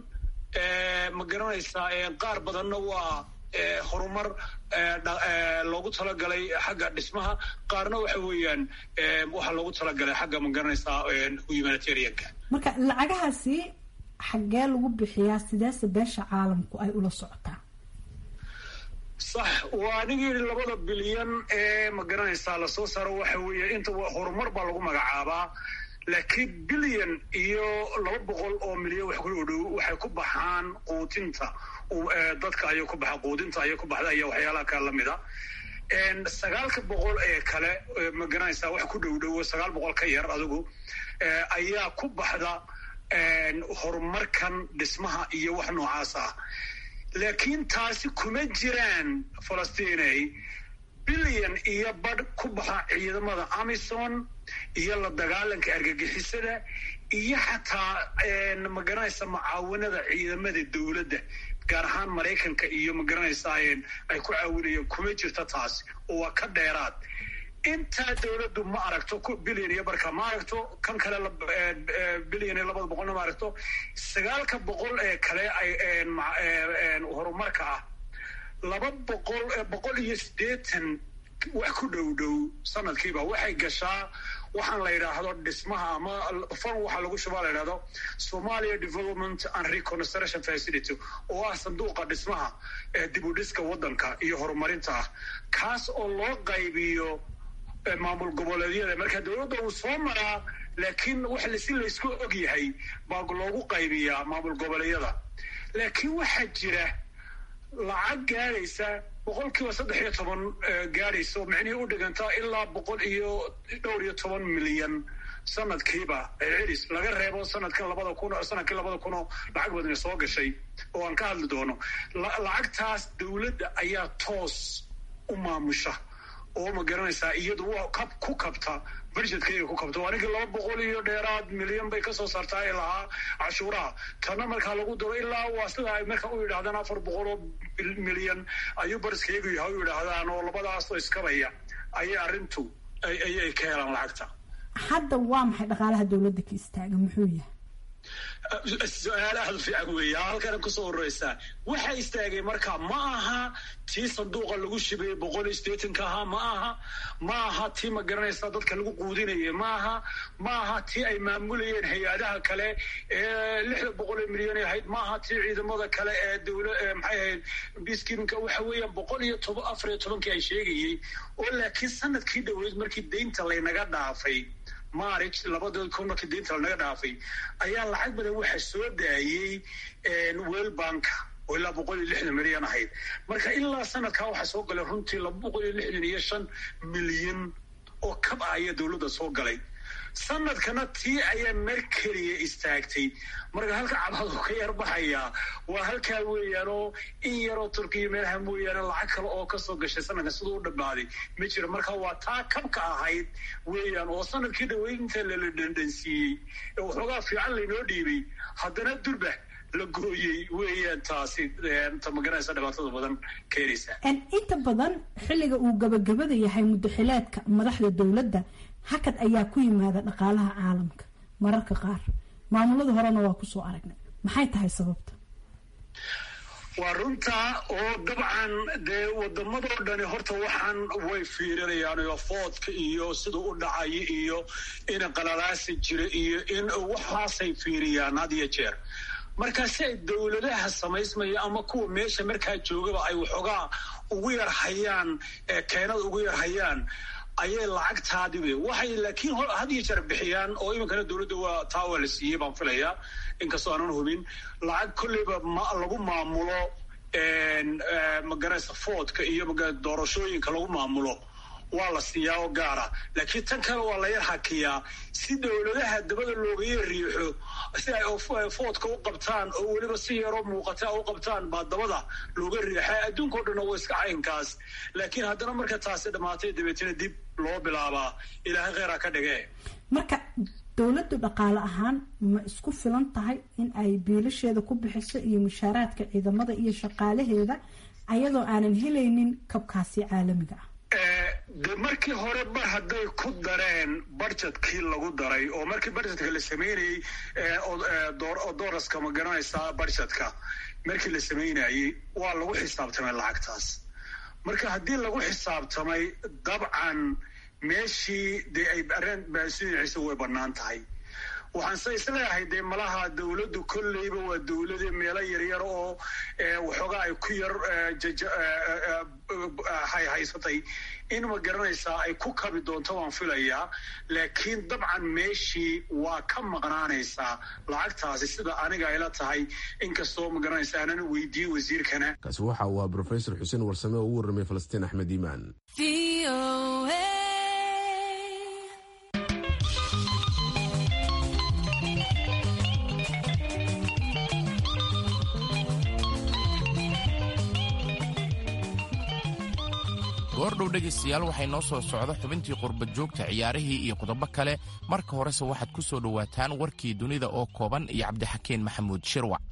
ma garanaysaa qaar badanna waa horumar loogu talagalay xagga dhismaha qaarna waxa weeyaan waxaa loogu talagalay xagga ma garanaysaa humanitarianka marka lacagahaasi xaggee lagu bixiyaa sideese beesha caalamku ay ula socotaa sax waa anigi yidhi labada bilyan ee ma garanaysaa lasoo saaro waxa weeye inta horumar baa lagu magacaabaa laakiin bilyan iyo laba boqol oo milyan wax ku dhow waxay ku baxaan quudinta dadka ayay ku baxa quudinta ayay ku baxda iyo waxyaalaha kale lamida sagaalka boqol ee kale ma garanaysaa wax ku dhow dhowo sagaal boqol ka yar adigu ayaa ku baxda horumarkan dhismaha iyo wax noocaas ah laakiin taasi kuma jiraan falastiinay bilyan iyo badh ku baxa ciidamada amison iyo la dagaalanka argagixisada iyo xataa ma garanaysa mucaawanada ciidamada dowladda gaar ahaan maraykanka iyo ma garanaysaa ay ku caawinayeen kuma jirta taasi oo waa ka dheeraad intaa dowladdu ma aragto bilyan iyo barka ma aragto kan kale bilyan iyo labada boqolna ma aragto sagaalka boqol ee kale horumarka ah laba boqol boqol iyo siddeetan wax ku dhow dhow sanadkiiba waxay gashaa waxaan la yidhaahdo dhismaha ama fan waxaa lagu shubaa la yidhahdo somalia development and reconstruction facility oo ah sanduuqa dhismaha ee dib u dhiska waddanka iyo horumarinta ah kaas oo loo qaybiyo maamul goboleedyada marka dowladda uu soo maraa laakiin wax si laysku og yahay baa loogu qaybiyaa maamul goboleedyada laakiin waxaa jira lacag gaadhaysa boqol kiiba saddex iyo toban gaadhaysa oo micnihii u dhigantaa ilaa boqol iyo dhowr iyo toban milyan sanadkiiba celis laga reebo sanadkan labada kun sanadkii labada kunoo lacag badani soo gashay oo aan ka hadli doono lacagtaas dowladda ayaa toos u maamusha oo ma garanaysaa iyadu waa kab ku kabta budgetkayga ku kabta aniga laba boqol iyo dheeraad milyan bay kasoo saartaa ee lahaa cashuuraha tana markaa lagu daro ilaa waa sida ay marka u yidhahdaan afar boqol oo milyan ayuu bariskaygu yahay u yidhaahdaan oo labadaasoo iskabaya ayay arrintu ayay ka helaan lacagta hadda waa maxay dhaqaalaha dowladda ka istaaga muxuu yahay su-aal aada u fiican weeya halkana kusoo horeysaa waxaa istaagay marka ma aha tii sanduuqa lagu shibay boqol iyo sideetanka ahaa ma aha ma aha tii ma garanaysa dadka lagu quudinayay ma aha ma aha tii ay maamulayeen hay-adaha kale ee lixda boqol ee milyan ahayd ma aha tii ciidamada kale ee dowla maxay ahayd biskiimka waxa weeyaan boqol iyo toban afar iyo tobankii ay sheegayey oo laakiin sanadkii dhoweyd markii deynta laynaga dhaafay marich labada kun markii deynta lanaga dhaafay ayaa lacag badan waxa soo daayey world banka oo ilaa boqol iyo lixdan milyan ahayd marka ilaa sanadkaa waxaa soo galay runtii laba boqol iyo lixdan iyo shan milyan oo kab ah ayaa dowladda soo galay sanadkana tii ayaa mer keliya istaagtay marka halka cabadu ka yar baxayaa waa halkaa weeyaanoo in yaroo turkiya meelaha mooyaane lacag kale oo kasoo gashay sanadkan siduu u dhammaaday ma jiro marka waa taa kabka ahayd weeyaan oo sanadkii dhaweyd inta lala dhandhansiiyey ee waxoogaa fiican laynoo dhiibay haddana durba la gooyey weeyaan taasi ta magaranaysa dhibaatada badan keenaysa inta badan xilliga uu gabagabada yahay muddaxileedka madaxda dowladda hakad ayaa ku yimaada dhaqaalaha caalamka mararka qaar maamulada horena waa kusoo aragnay maxay tahay sababta waa runtaa oo dabcan dee wadamadoo dhani horta waxaan way fiirinayaan oo foodka iyo siduu u dhacay iyo in qalalaasi jira iyo in waxaasay fiiriyaan had iyo jeer marka si ay dowladaha samaysmaya ama kuwa meesha markaa joogaba ay waxoogaa ugu yar hayaan keenada ugu yar hayaan ayay lacagtaadibe waxay laakiin had iyo jeer bixiyaan oo iminkana dowladda waa taa waa la siiyey baan filayaa inkastoo aanan hubin lacag kolleyba lagu maamulo magaraysa foodka iyo doorashooyinka lagu maamulo waa la siiyaa oo gaara laakiin tan kale waa la yar hakiyaa si dowladaha dabada loogaga riixo si ay foodka u qabtaan oo weliba si yaroo muuqata u qabtaan baa dabada looga riixa adduunkao dhan waa iska caynkaas laakiin haddana marka taasi dhammaatay dabeetana dib loo bilaabaa ilaahay kheyraa ka dhige marka dowladdu dhaqaale ahaan ma isku filan tahay in ay biilasheeda ku bixiso iyo mushaaraadka ciidamada iyo shaqaalaheeda ayadoo aanan helaynin kabkaasi caalamiga ah de markii hore mar hadday ku dareen budgetkii lagu daray oo markii budgetka la sameynayey dooraska ma garanaysaa budgetka markii la sameynayey waa lagu xisaabtamay lacagtaas marka haddii lagu xisaabtamay dabcan meeshii dee ay areen baasiiciisa way bannaan tahay waxaanse isleeyahay dee malaha dowladdu kolleyba waa dowlade meelo yaryar oo waxoogaa ay ku yar haysatay in ma garanaysaa ay ku kabi doonto waan filayaa laakiin dabcan meeshii waa ka maqnaanaysaa lacagtaasi sida aniga ayla tahay inkastoo ma garanaysa aanan weydiiyey wasiirkana kaasi waxa uu ahaa brofesor xuseen warsame oo u warramay falastiin axmed iimaan goordhow dhegaystayaal waxay noo soo socda xubintii qurba joogta ciyaarihii iyo qodobo kale marka horese waxaad ku soo dhowaataan warkii dunida oo kooban iyo cabdixakiin maxamuud shirwac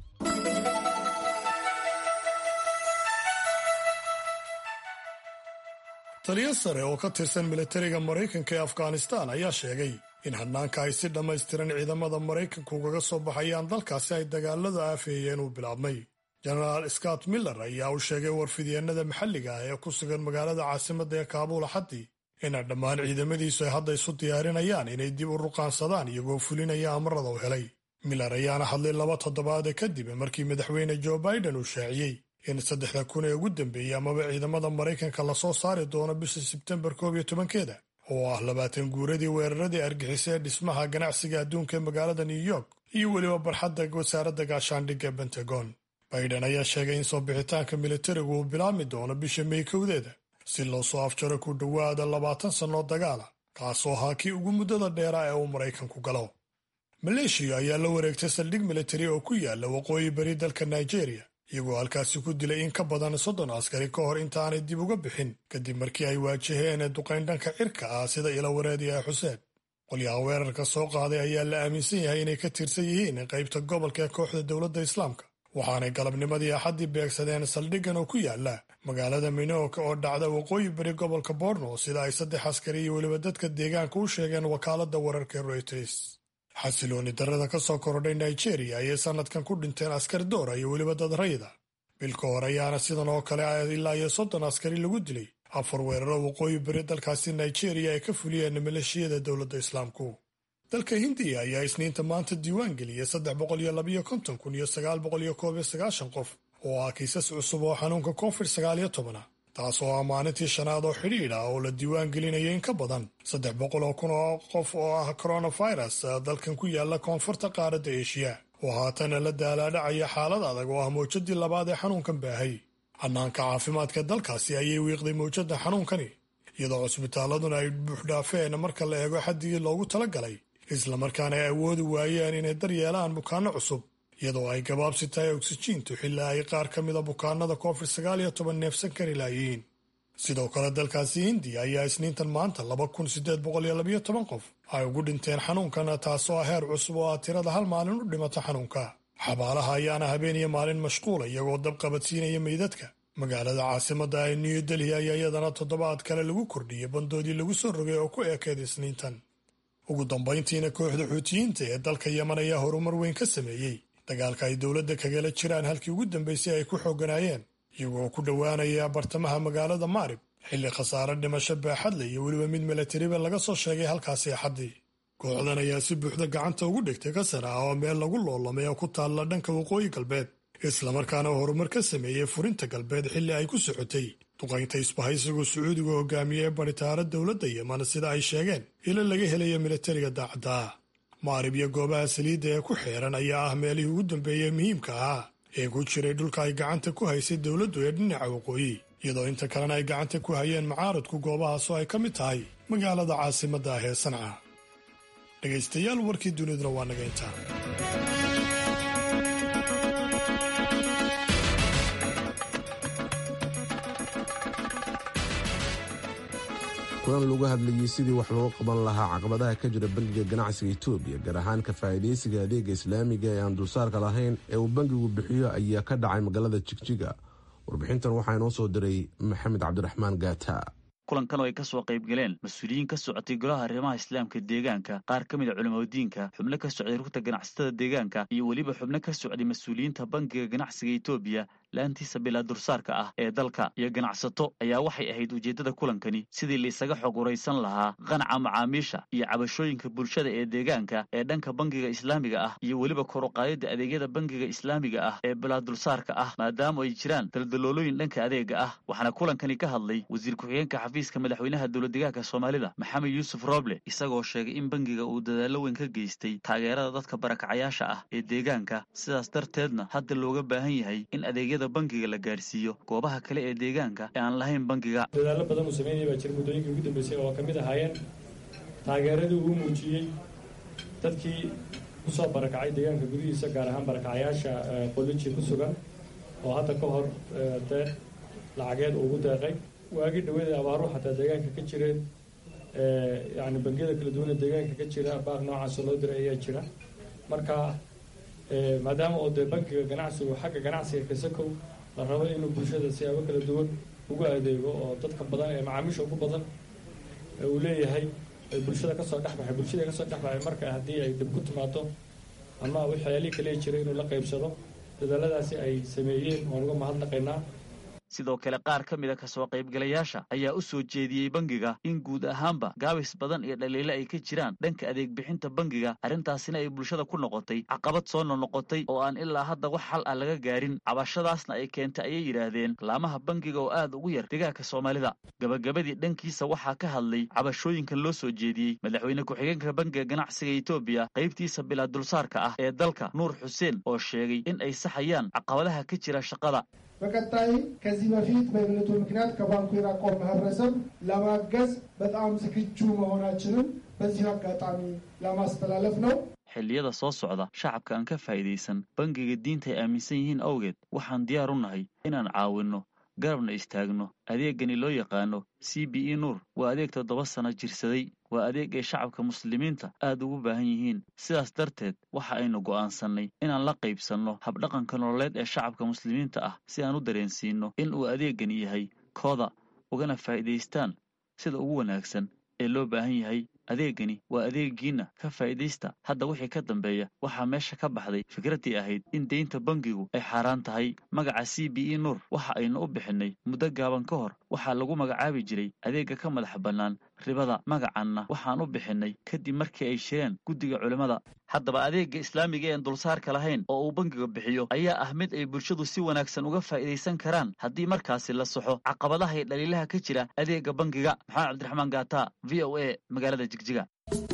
taliyo sare oo ka tirsan militariga maraykanka ee afghanistaan ayaa sheegay in hadnaanka ay si dhammaystiran ciidamada maraykanka ugaga soo baxayaan dalkaasi ay dagaalada aafeeyeen uu bilaabmay jenaraal scott miller ayaa u sheegay warfidyeenada maxalliga ah ee ku sugan magaalada caasimadda ee kaabuul axaddii ina dhammaan ciidamadiisu ay hadda isu diyaarinayaan inay dib u ruqaansadaan iyagoo fulinaya amarada u helay miller ayaana hadlay laba toddobaade kadib markii madaxweyne joe biden uu shaaciyey in saddexda kun ee ugu dambeeyey amaba ciidamada maraykanka lasoo saari doono bisha sebtembar koob iyo tobankeeda oo ah labaatan guuradii weeraradii argixisa ee dhismaha ganacsiga adduunka ee magaalada new york iyo weliba barxadda wasaaradda gaashaandhigga bentagon biden ayaa sheegay in soo bixitaanka militarigu uu bilaabmi doono bisha may kowdeeda si loo soo afjaro ku dhowaada labaatan sannoo dagaala kaasoo ahaa kii ugu muddada dheeraa ee uu maraykanku galo maleeshiya ayaa la wareegtay saldhig militari oo ku yaala waqooyi bari dalka nigeria iyagoo halkaasi ku dilay in ka badan soddon askari ka hor intaanay dib uga bixin kadib markii ay waajaheen duqayn dhanka cirka ah sida ila wareediya xuseen qolyaha weerarka soo qaaday ayaa la aaminsan yahay inay ka tirsan yihiin qaybta gobolka ee kooxda dowladda islaamka waxaanay galabnimadii axaddii beegsadeen saldhiggan oo ku yaala magaalada minooka oo dhacda waqooyi bari gobolka borno sida ay saddex askari iyo weliba dadka deegaanka u sheegeen wakaaladda wararka reuters xasilooni darrada ka soo korodhay nigeria ayay sannadkan ku dhinteen askar doora iyo weliba dad rayda bilka hore ayaana sidan oo kale ilaa iyo soddon askari lagu dilay afar weeraro waqooyi bari dalkaasi nigeria ay ka fuliyeen maleeshiyada dowladda islaamku dalka hindiya ayaa isniinta maanta diiwaan geliyay saddex boqol iyo labayo konton kun iyo sagaal boqol iyo koob iyo sagaashan qof oo ah kiisas cusub oo xanuunka covid sagaal iyo tobana taas oo ah maalintii shanaad oo xidhiidh ah oo la diiwaan gelinaya in ka badan saddex boqol oo kun oo qof oo ah coronavirus dalkan ku yaala koonfurta qaaradda eshiya oo haatana la daalaadhacaya xaalad adag oo ah mawjadii labaad ee xanuunkan baahay hannaanka caafimaadka dalkaasi ayay wiiqday mawjadda xanuunkani iyadoo cusbitaaladuna ay buuxdhaafeen marka la eego xaddigii loogu talagalay islamarkaana ay awoodi waayeen inay daryeelaan bukaanno cusub iyadoo ay gabaabsi tahay oksijiintu xilaa ay qaar ka mida bukaanada covid sagaal iyo toban neefsan kari laayihiin sidoo kale dalkaasi hindiya ayaa isniintan maanta laba kun siddeed boqol iyo labayo toban qof ay ugu dhinteen xanuunkan taasoo ah heer cusub oo ah tirada hal maalin u dhimata xanuunka xabaalaha ayaana habeen iyo maalin mashquula iyagoo dab qabadsiinaya meydadka magaalada caasimadda ee new delhi ayaa iyadana toddobaad kale lagu kordhiyey bandoodii lagu soo rogay oo ku eekeed isniintan ugu dambayntiina kooxda xuutiyiinta ee dalka yeman ayaa horumar weyn ka sameeyey dagaalka ay dowladda kagala jiraan halkii ugu dambaysay ay ku xooganaayeen iyagoo ku dhowaanaya bartamaha magaalada maarib xilli khasaare dhimasho baaxadle iyo weliba mid milatariba laga soo sheegay halkaasi axaddii kooxdan ayaa si buuxda gacanta ugu dhigtay kasar ah oo meel lagu loolamay oo ku taalla dhanka waqooyi galbeed islamarkaana horumar ka sameeyey furinta galbeed xilli ay ku socotay duqaynta isbahaysigu sacuudiga hogaamiye ee baritaara dowladda yeman sida ay sheegeen ilo laga helaya milatariga daacadda ah maarib iyo goobaha saliidda ee ku xeeran ayaa ah meelihii ugu dambeeyey muhiimka ahaa ee ku jiray dhulka ay gacanta ku haysay dowladdu ee dhinaca waqooyi iyadoo inta kalena ay gacanta ku hayeen mucaaradku goobahaasoo ay ka mid tahay magaalada caasimadda ah ee sanca dhegaystayaal warkii duniduna waa naga intaa kulan lagu hadlayey sidii wax looga qaban lahaa caqabadaha ka jira bangiga ganacsiga etoobiya gaar ahaan ka faa'iidaysiga adeega islaamiga ee aan dulsaarka lahayn ee uu bangigu bixiyo ayaa ka dhacay magaalada jigjiga warbixintan waxaa inoo soo diray maxamed cabdiraxmaan gaata kulankan oo ay ka soo qayb galeen mas-uuliyiin ka socotay golaha arrimaha islaamka deegaanka qaar ka mid a culimadiinka xubno ka socday rugta ganacsatada deegaanka iyo weliba xubno ka socday mas-uuliyiinta bangiga ganacsiga etoobiya laantiisa bilaa dursaarka ah ee dalka iyo ganacsato ayaa waxay ahayd ujeeddada kulankani sidii laisaga xog uraysan lahaa qanaca macaamiisha iyo cabashooyinka bulshada ee deegaanka ee dhanka bangiga islaamiga ah iyo weliba koruqaadida adeegyada bangiga islaamiga ah ee bilaa dulsaarka ah maadaama ay jiraan daldaloolooyin dhanka adeega ah waxaana kulankani ka hadlay wasiir ku-xigeenka xafiiska madaxweynaha dowladdegaanka soomaalida maxamed yuusuf roble isagoo sheegay in bangiga uu dadaallo weyn ka geystay taageerada dadka barakacayaasha ah ee deegaanka sidaas darteedna hadda looga baahan yahay in adeegyada bangiga la gaarsiiyo goobaha kale ee deegaanka ee aan lahayn bangiga dadaallo badan uu sameynaya baa jira muddooyinkii ugu dambeysay oo ka mid ahaayeen taageeradii uu muujiyey dadkii kusoo barakacay deegaanka gudihiisa gaar ahaan barakacayaasha qoliji ku sugan oo hadda ka hor deeq lacageed ugu deeqay waagii dhaweeda abaaru xataa deegaanka ka jireen yani bangiyada kala duwana deegaanka ka jira baaq noocaasa loo diray ayaa jira marka maadaama oo dee bankiga ganacsigu xagga ganacsiga kasakow la rabo inuu bulshada siyaabo kala duwan ugu adeego oo dadka badan ee macaamiisha ugu badan uu leeyahay bulshada kasoo dhexbaxay bulshada kasoo dhexbaxay marka haddii ay dib ku timaado ama waxyaalihii kale jiray inuu la qaybsado dadaaladaasi ay sameeyeen waan uga mahadnaqaynaa sidoo kale qaar ka mida kasoo qaybgalayaasha ayaa u soo jeediyey bangiga in guud ahaanba gaabis badan iyo dhaliile ay ka jiraan dhanka adeeg bixinta bangiga arrintaasina ay bulshada ku noqotay caqabad soo nonoqotay oo aan ilaa hadda wax xal ah laga gaarin cabashadaasna ay keentay ayay yidhaahdeen laamaha bangiga oo aad ugu yar degaanka soomaalida gabagabadii dhankiisa waxaa ka hadlay cabashooyinkan loo soo jeediyey madaxweyne ku-xigeenka bangiga ganacsiga etoobiya qaybtiisa bilaa dulsaarka ah ee dalka nuur xuseen oo sheegay in ay saxayaan caqabadaha ka jira shaqada በቀጣይ ከዚህ በፊት በእምነቱ ምክንያት ከባንኩ የራቀውን ማህበረሰብ ለማገዝ በጣም ዝግጁ መሆናችንን በዚሁ አጋጣሚ ለማስተላለፍ ነው። xilliyada soo socda shacabka aan ka faa'iidaysan bangiga diinta ay aaminsan yihiin awgeed waxaan diyaar u nahay inaan caawinno garabna istaagno adeegani loo yaqaano c b e nuur waa adeeg toddoba sano jirsaday waa adeeg ay shacabka muslimiinta aad ugu baahan yihiin sidaas darteed waxa aynu go'aansannay inaan la qaybsanno habdhaqanka nololeed ee shacabka muslimiinta ah si aan u dareensiinno in uu adeegani yahay kooda ugana faa'iidaystaan sida ugu wanaagsan ee loo baahan yahay adeegani waa adeegiinna ka faa'iidaysta hadda wixii ka dambeeya waxaa meesha ka baxday fikraddii ahayd in deynta bangigu ay xaaraan tahay magaca c b e nuur waxa aynu u bixinnay muddo gaaban ka hor waxaa lagu magacaabi jiray adeegga ka madax bannaan ribada magacanna waxaan u bixinnay kadib markii ay shireen guddiga culimmada haddaba adeegga islaamiga een dulsaarka lahayn oo uu bangiga bixiyo ayaa ah mid ay bulshadu si wanaagsan uga faa'iidaysan karaan haddii markaasi la saxo caqabadaha iyo dhaliilaha ka jira adeegga bangiga maxamed cabdiraxmaan gaata v o a magaalada jigjiga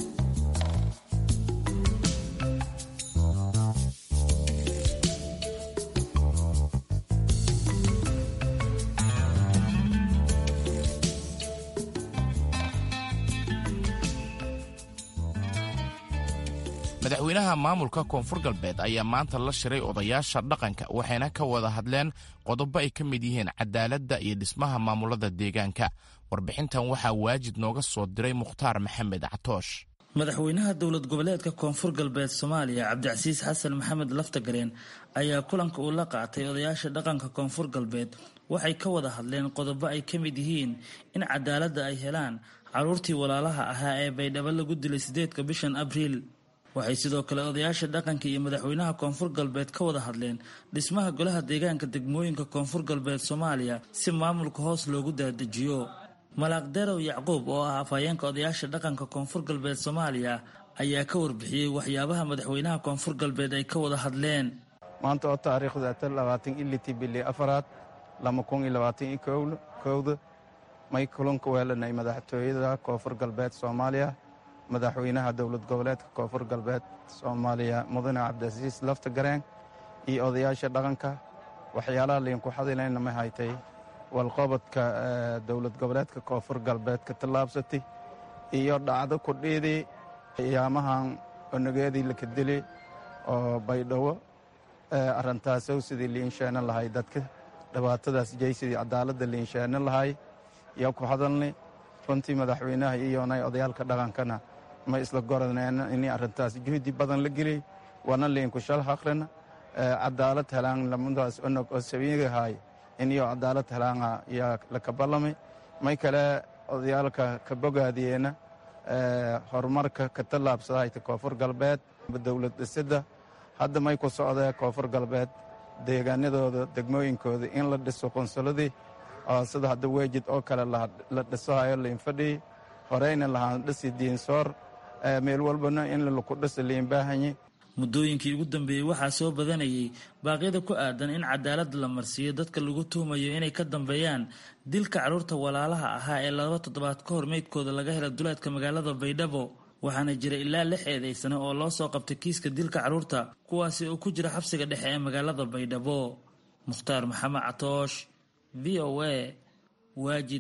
madaxweynaha maamulka koonfur galbeed ayaa maanta la shiray odayaasha dhaqanka waxayna ka wada hadleen qodobo ay ka mid yihiin cadaaladda iyo dhismaha maamulada deegaanka warbixintan waxaa waajid nooga soo diray mukhtaar maxamed catoosh madaxweynaha dowlad goboleedka koonfur galbeed soomaaliya cabdicasiis xasan maxamed laftagareen ayaa kulanka uu la qaatay odayaasha dhaqanka koonfur galbeed waxay ka wada hadleen qodobo ay ka mid yihiin in cadaaladda ay helaan caruurtii walaalaha ahaa ee baydhabo lagu dilay sideedka bishan abriil waxay sidoo kale odayaasha dhaqanka iyo madaxweynaha koonfur galbeed ka wada hadleen dhismaha golaha deegaanka degmooyinka koonfur galbeed soomaaliya si maamulka hoos loogu daadajiyo malaaq derow yacquub oo ah afhayeenka odayaasha dhaqanka koonfur galbeed soomaaliya ayaa ka warbixiyey waxyaabaha madaxweynaha koonfur galbeed ay ka wada hadleen maanta oo taariikhda tan labaatan iliti bili afaraad lama kun iyo labaatan iyo kowda may kulanka weelanay madaxtooyada koonfur galbeed soomaaliya madaxweynaha dowlad goboleedka koonfur galbeed soomaaliya mudane cabdicasiis lafta gareen iyo odayaasha dhaqanka waxyaalaha liinku xadilayna ma haytay walqobodka dowlad goboleedka koonfur galbeed ka tallaabsatay iyo dhacdo kudhiidii ayaamahan onageedii laka dili oo baydhabo arintaasow sidii liinsheena lahay dadka dhibaatadaas jeysidii cadaaladda liinsheena lahay yaa ku hadalnay runtii madaxweynaha iyonay odayaalka dhaqankana ma isla goraneen in arintaas juhdi badan la geliyey waana liinku shal haqrina cadaalad helaan lamadaas onog oo sabiigahay iniyo cadaalad helaana yaa lakabalamay may kale odayaalka ka bogaadiyeena horumarka ka tallaabsadahayta koonfur galbeed dowlad dhisida hadda may ku socdee koonfur galbeed deegaanadooda degmooyinkooda in la dhiso qunsuladii oo sida hadda weejid oo kale la dhisohayo liinfadhii horeyna lahaan dhisi diinsoor meel walbana in laku dhisa liinbaahanyi muddooyinkii ugu dambeeyey waxaa soo badanayay baaqyada ku aadan in cadaaladda la marsiiyo dadka lagu tuhumayo inay ka dambeeyaan dilka carruurta walaalaha ahaa ee laba toddobaad ka hor meydkooda laga hela duleedka magaalada baydhabo waxaana jira ilaa lix eedaysane oo loo soo qabtay kiiska dilka carruurta kuwaasi oo ku jira xabsiga dhexe ee magaalada baydhabo mukhtaar maxamed catoosh v o a waajid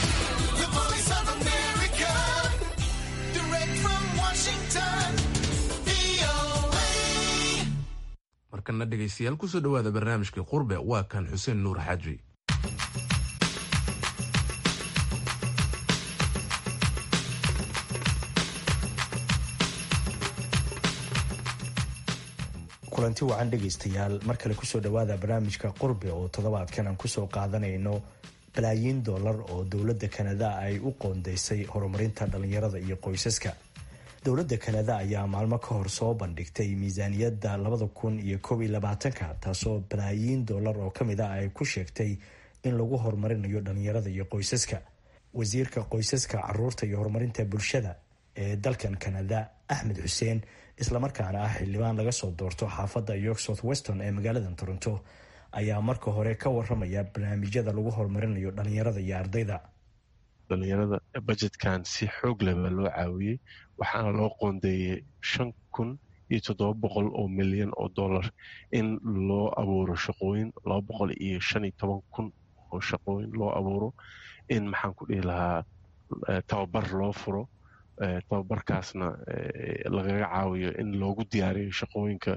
markana dhegaystayaal kusoo dhowaada barnaamijkii qurbe waa kan xuseen nuur xaaji kulanti wacan dhegaystayaal mar kale kusoo dhowaada barnaamijka qurbe oo toddobaadkan aan kusoo qaadanayno balaayiin dollar oo dowladda kanada ay u qoondeysay horumarinta dhallinyarada iyo qoysaska dowladda kanada ayaa maalmo ka hor soo bandhigtay miisaaniyadda labada kun iyo koob iyo labaatanka taasoo balaayiin dollar oo ka mid ah ay ku sheegtay in lagu horumarinayo dhallinyarada iyo qoysaska wasiirka qoysaska caruurta iyo horumarinta bulshada ee dalkan kanada axmed xuseen islamarkaana ah xildhibaan laga soo doorto xaafadda york south weston ee magaalada toronto ayaa marka hore ka waramaya barnaamijyada lagu horumarinayo dhalinyarada iyo ardayda dhalinyarada bajetkan si xoog leh baa loo caawiyey waxaana loo qoondeeyey shan kun iyo toddoba boqol oo milyan oo dollar in loo abuuro shaqooyin laba boqol iyo shan iyo toban kun oo shaqooyin loo abuuro in maxaan ku dhihi lahaa tababar loo furo tababarkaasna lagaga caawiyo in loogu diyaariyo shaqooyinka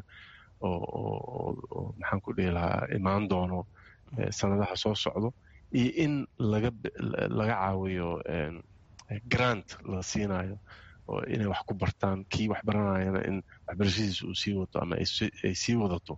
oo maxaan ku dhihi lahaa imaan doono sanadaha soo socdo iyo in laga laga caawiyo grant la siinayo oo inay wax ku bartaan kii wax baranayana in waxbarashadiisa uu sii wato ama ay sii wadato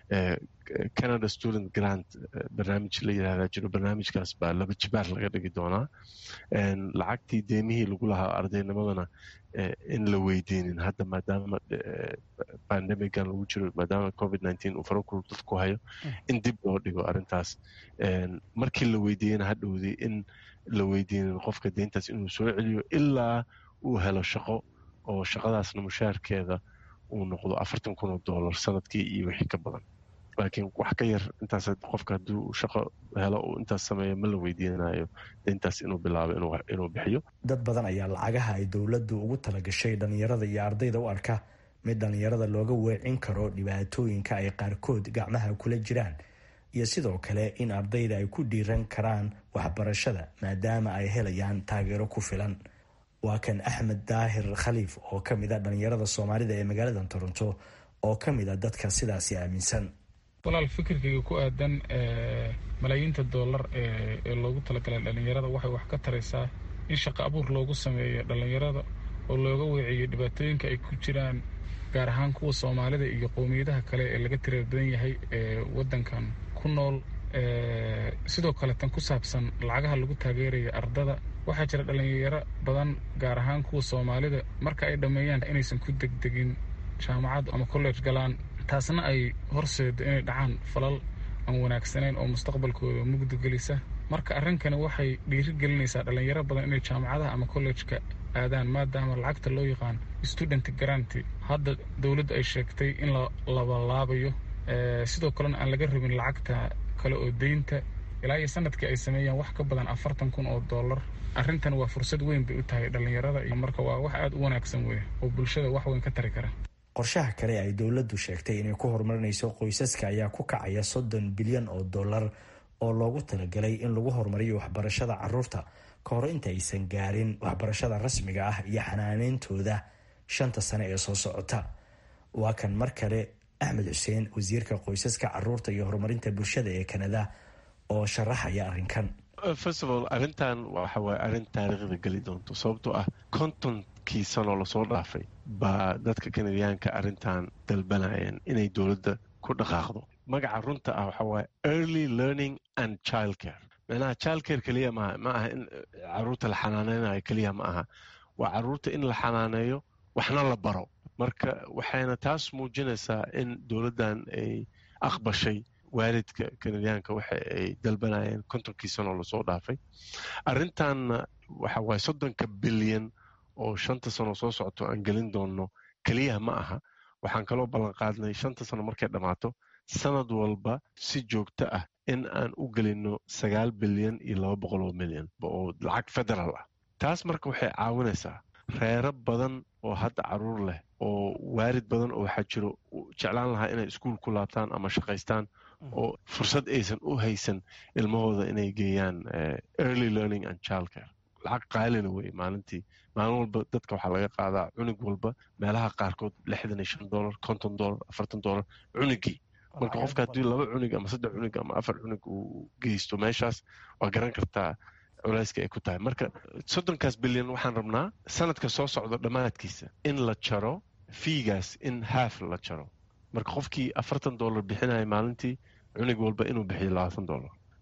canada student grant barnaamij la yidhahdaa jiro barnaamijkaas baa laba jibaar laga dhigi doonaa lacagtii deemihii lagu lahaa ardaynimadana in la weydiinin hadda maadaama pandemigan lagu jiro maadaama covid nineteen uu farakul dadku hayo in dib loo dhigo arrintaas markii la weydiiyena hadhowdii in la weydiinin qofka deyntaas inuu soo celiyo ilaa uu helo shaqo oo shaqadaasna mushaarkeeda uu noqdo afartan kun oo dollar sanadkii iyo wixii ka badan laakiin wax ka yar intaas qofka haddii uu shaqo helo uu intaas sameeyo ma la weydiinayo deyntaas inuu bilaabo inuu bixiyo dad badan ayaa lacagaha ay dowladdu ugu talagashay dhallinyarada iyo ardayda u arka mid dhallinyarada looga weecin karo dhibaatooyinka ay qaarkood gacmaha kula jiraan iyo sidoo kale in ardayda ay ku dhiiran karaan waxbarashada maadaama ay helayaan taageero ku filan waa kan axmed daahir khaliif oo ka mid a dhallinyarada soomaalida ee magaalada toronto oo ka mid a dadka sidaasi aaminsan walaal fikirkayga ku aadan malaayiinta dollar ee loogu talagalay dhallinyarada waxay wax ka taraysaa in shaqo abuur loogu sameeyo dhallinyarada oo looga weeciyo dhibaatooyinka ay ku jiraan gaar ahaan kuwa soomaalida iyo qowmiyadaha kale ee laga tirar badan yahay ee waddankan ku nool sidoo kale tan ku saabsan lacagaha lagu taageeraya ardada waxaa jira dhallinyaro badan gaar ahaan kuwa soomaalida marka ay dhammeeyaan inaysan ku degdegin jaamacad ama college galaan taasna ay horseedo inay dhacaan falal aan wanaagsanayn oo mustaqbalkooda mugdi gelisa marka arrinkani waxay dhiiri gelinaysaa dhallinyaro badan inay jaamacadaha ama kollejka aadaan maadaama lacagta loo yaqaan student garanty hadda dowladda ay sheegtay in la labalaabayo sidoo kalena aan laga rabin lacagta kale oo deynta ilaa iyo sanadkii ay sameeyaan wax ka badan afartan kun oo dollar arrintan waa fursad weyn bay u tahay dhallinyarada iyo marka waa wax aada u wanaagsan wey oo bulshada wax weyn ka tari kara qorshaha kale ay dowladdu sheegtay inay ku horumarinayso qoysaska ayaa ku kacaya soddon bilyan oo dollar oo loogu talagalay in lagu horumariyo waxbarashada caruurta ka hor inta aysan gaarin waxbarashada rasmiga ah iyo xanaaneyntooda shanta sane ee soo socota waa kan mar kale axmed xuseen wasiirka qoysaska caruurta iyo horumarinta bulshada ee kanada oo sharaxaya arrinkan first of all arrintan waxa waaye arrin taariikhda geli doonto sababtoo ah kontonkii sanoo lasoo dhaafay baa dadka kanadiyaanka arrintan dalbanayeen inay dowladda ku dhaqaaqdo magaca runta ah waxa waaye early learning and child care micnaha child care keliya maaha ma aha in caruurta la xanaaneynayo keliya ma aha waa caruurta in la xanaaneeyo waxna la baro marka waxayna taas muujinaysaa in dowladdan ay aqbashay waalidka kanadiyaanka waxa ay dalbanayeen kontonkii sanoo lasoo dhaafay arrintanna waxa waaye soddonka bilyan oo shanta sano soo socoto aan gelin doonno keliyaha ma aha waxaan kaloo ballanqaadnay shanta sano markay dhammaato sanad walba si joogto ah in aan u gelinno sagaal bilyan iyo laba boqol oo milyan oo lacag federaal ah taas marka waxay caawinaysaa reero badan oo hadda caruur leh oo waalid badan oo waxaa jiro jeclaan lahaa inay iskuul ku laabtaan ama shaqaystaan oo fursad aysan u haysan ilmahooda inay geeyaan early learning and child care lacag qaalina wey maalintii maalin walba dadka waxaa laga qaadaa cunug walba meelaha qaarkood lixdan iyo shan dollar konton dollar afartan dollar cunugii marka qofka haddii laba cunug ama saddex cunug ama afar cunug uu geysto meeshaas waa garan kartaa culayska ay ku tahay marka soddonkaas bilyan waxaan rabnaa sanadka soo socda dhammaadkiisa in la jaro fiigaas in haaf la jaro marka qofkii afartan dollar bixinaya maalintii cunug walba inuu bixiyo labaatan dollar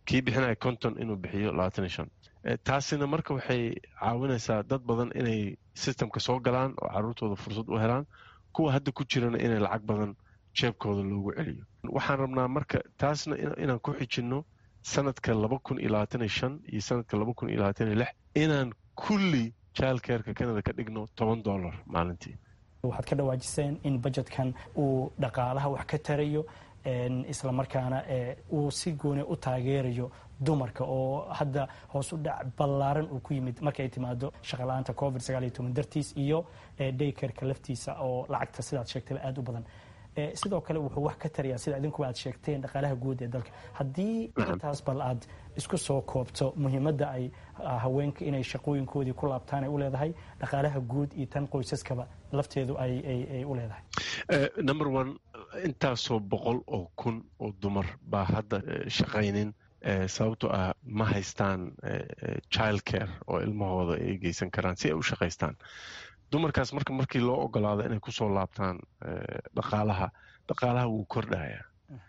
kii bixinaya konton inuu bixiyo labaatan iyo shan taasina marka waxay caawinaysaa dad badan inay sistemka soo galaan oo caruurtooda fursad u helaan kuwa hadda ku jirana inay lacag badan jeebkooda loogu celiyo waxaan rabnaa marka taasna inaan ku xijinno sanadka laba kun iyo labaatan iyo shan iyo sanadka laba kun iyo labaatan iyo lix inaan kulli jaalkeerka canada ka dhigno toban dollar maalintii waxaad ka dhawaajiseen in budgetkan uu dhaqaalaha wax ka tarayo islamarkaana uu si gooni u taageerayo dumarka oo hadda hoos u dhac ballaaran uu ku yimid markay timaado shaqala-aanta covid dartiis iyo daykerka laftiisa oo lacagta sidaad sheegtayba aada u badan sidoo kale wuxuu wax ka tarayaa sida idinkuba aad sheegteen dhaqaalaha guud ee dalka haddii intaas bal aad isku soo koobto muhiimadda ay haweenka inay shaqooyinkoodii ku laabtaan ay u leedahay dhaqaalaha guud iyo tan qoysaskaba lafteedu ay u leedahay number one intaasoo boqol oo kun oo dumar baa hadda shaqaynin sababto ah ma haystaan child care oo ilmahooda ay geysan karaan si ay u shaqaystaan dumarkaas marka markii loo ogolaado inay kusoo laabtaan dhaqaalaha dhaqaalaha wuu kordhaya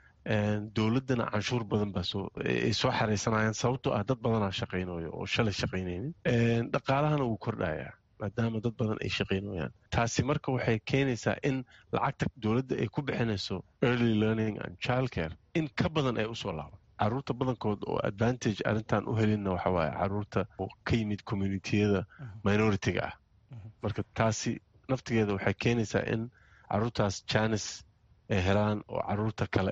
dowladdana canshuur badan baa ay soo xaraysanayaan sababtoo ah dad badanaa shaqaynayo oo shalay shaqaynaynin dhaqaalahana wuu kordhaya maadaama dad badan ay shaqaynayaan taasi marka waxay keenaysaa in lacagta dowladda ay ku bixinayso early learning and child care in ka badan ay usoo laaban caruurta badankood oo advantage arrintan u helinna waxa waaye caruurta oo ka yimid communitiyada minority-ga ah marka taasi naftigeeda waxay keenaysaa in caruurtaas janis ay helaan oo caruurta kale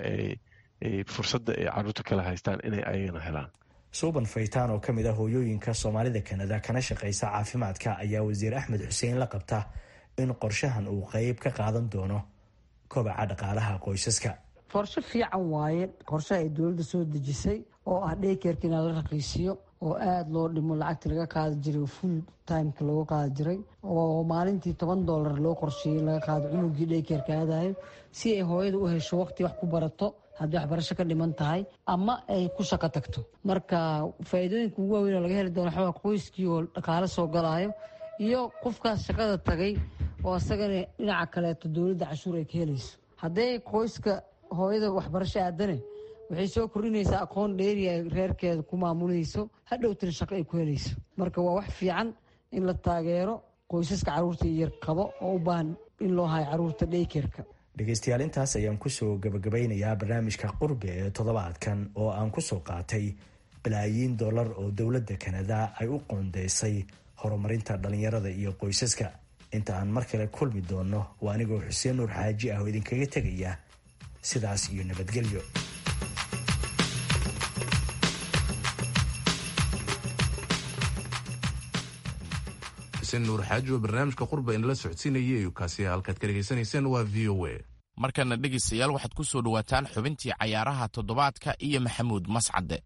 ay fursadda ay caruurta kale haystaan inay ayagana helaan suuban faytaan oo ka mid ah hooyooyinka soomaalida kanada kana shaqaysa caafimaadka ayaa wasiir axmed xuseen la qabta in qorshahan uu qeyb ka qaadan doono kobaca dhaqaalaha qoysaska qorshe fiican waaye qorshe ay dowladda soo dejisay oo ah dhaykerka inaa la raqiisiyo oo aada loo dhimo lacagta laga qaadi jiray full timeka looga qaadi jiray oo maalintii toban dollar loo qorsheeyey laga qaado cunugii dhaykerka aadayo si ay hooyada u hesho waqti wax ku barato haddii waxbarasho ka dhiman tahay ama ay ku shaqo tagto marka faa'iidooyinka ugu waaweyn oo laga heli doono waxaa qoyskii oo dhaqaalo soo galaayo iyo qofkaas shaqada tagay oo isagana dhinaca kaleeto dowladda cashuur ay ka helayso haddee qoyska hooyada waxbarasho aadane waxay soo kordhinaysaa aqoon dheeri ay reerkeeda ku maamulayso hadhowtana shaqo ay ku helayso marka waa wax fiican in la taageero qoysaska carruurta yar qabo oo u baahan in loo hayo carruurta dhaykerka dhegaystayaal intaas ayaan kusoo gabagabeynayaa barnaamijka qurbe ee toddobaadkan oo aan kusoo qaatay balaayiin dollar oo dowladda kanada ay u qoondeysay horumarinta dhallinyarada iyo qoysaska inta aan mar kale kulmi doonno waa anigoo xuseen nuur xaaji ah oo idinkaga tegaya sidaas iyo nabadgelyo xuseen nuur xaaji oo barnaamijka qurba inala socodsiinayay kaasi halkaad ka dhegaysanayseen waa v o a markana dhegaystayaal waxaad ku soo dhowaataan xubintii cayaaraha toddobaadka iyo maxamuud mascadde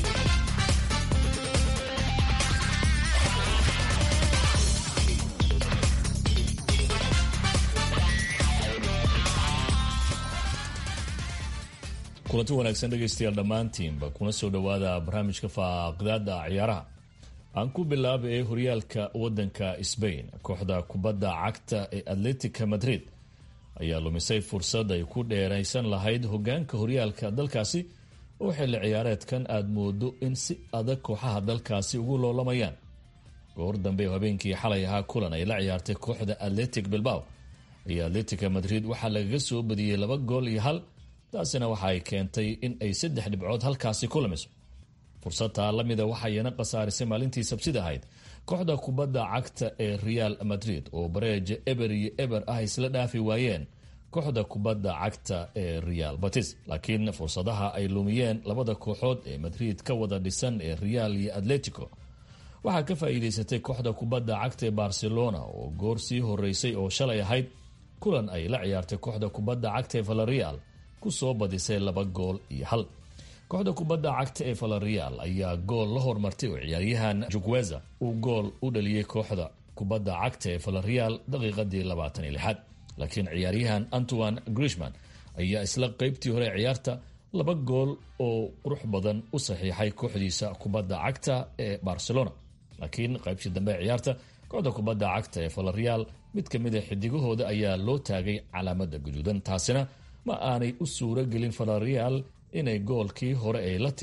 kulanti wanaagsan dhegaystayaal dhammaantiinba kuna soo dhowaada barnaamijka faaqdaada ciyaaraha aan ku bilaaba ee horyaalka wadanka sbain kooxda kubadda cagta ee atletica madrid ayaa lumisay fursad ay ku dheeraysan lahayd hogaanka horyaalka dalkaasi oo xilli ciyaareedkan aada moodo in si adag kooxaha dalkaasi ugu loolamayaan goor dambe oo habeenkii xalay ahaa kulan ay la ciyaartay kooxda atletic bilbao iyo atletica madrid waxaa lagaga soo badiyey laba gool iyo hal taasina waxa ay keentay in ay saddex dhibcood halkaasi ku lumiso fursadtaa lamida waxayna khasaarisay maalintii sabsida ahayd kooxda kubadda cagta ee real madrid oo bareeja eber iyo eber ah isla dhaafi waayeen kooxda kubadda cagta ee real batis laakiin fursadaha ay lumiyeen labada kooxood ee madrid ka wada dhisan ee real iyo atletico waxaa ka faa'iidaysatay kooxda kubadda cagta ee barcelona oo goor sii horeysay oo shalay ahayd kulan ay la ciyaartay kooxda kubadda cagta ee valareal kusoo badisay laba gool iyo hal kooxda kubadda cagta ee valareal ayaa gool la hormartay oo ciyaaryahan jugueza uu gool u dhaliyey kooxda kubadda cagta ee valareal daqiiqadii labaatan iyo lixaad laakiin ciyaaryahan antoine grishman ayaa isla qeybtii hore ciyaarta laba gool oo qurux badan u saxiixay kooxdiisa kubadda cagta ee barcelona laakiin qaybtii dambe ciyaarta kooxda kubadda cagta ee valareal mid ka mid a xidigahooda ayaa loo taagay calaamada guduudan taasina ma aanay u suuro gelin valareal inay goolkii hore ay la timid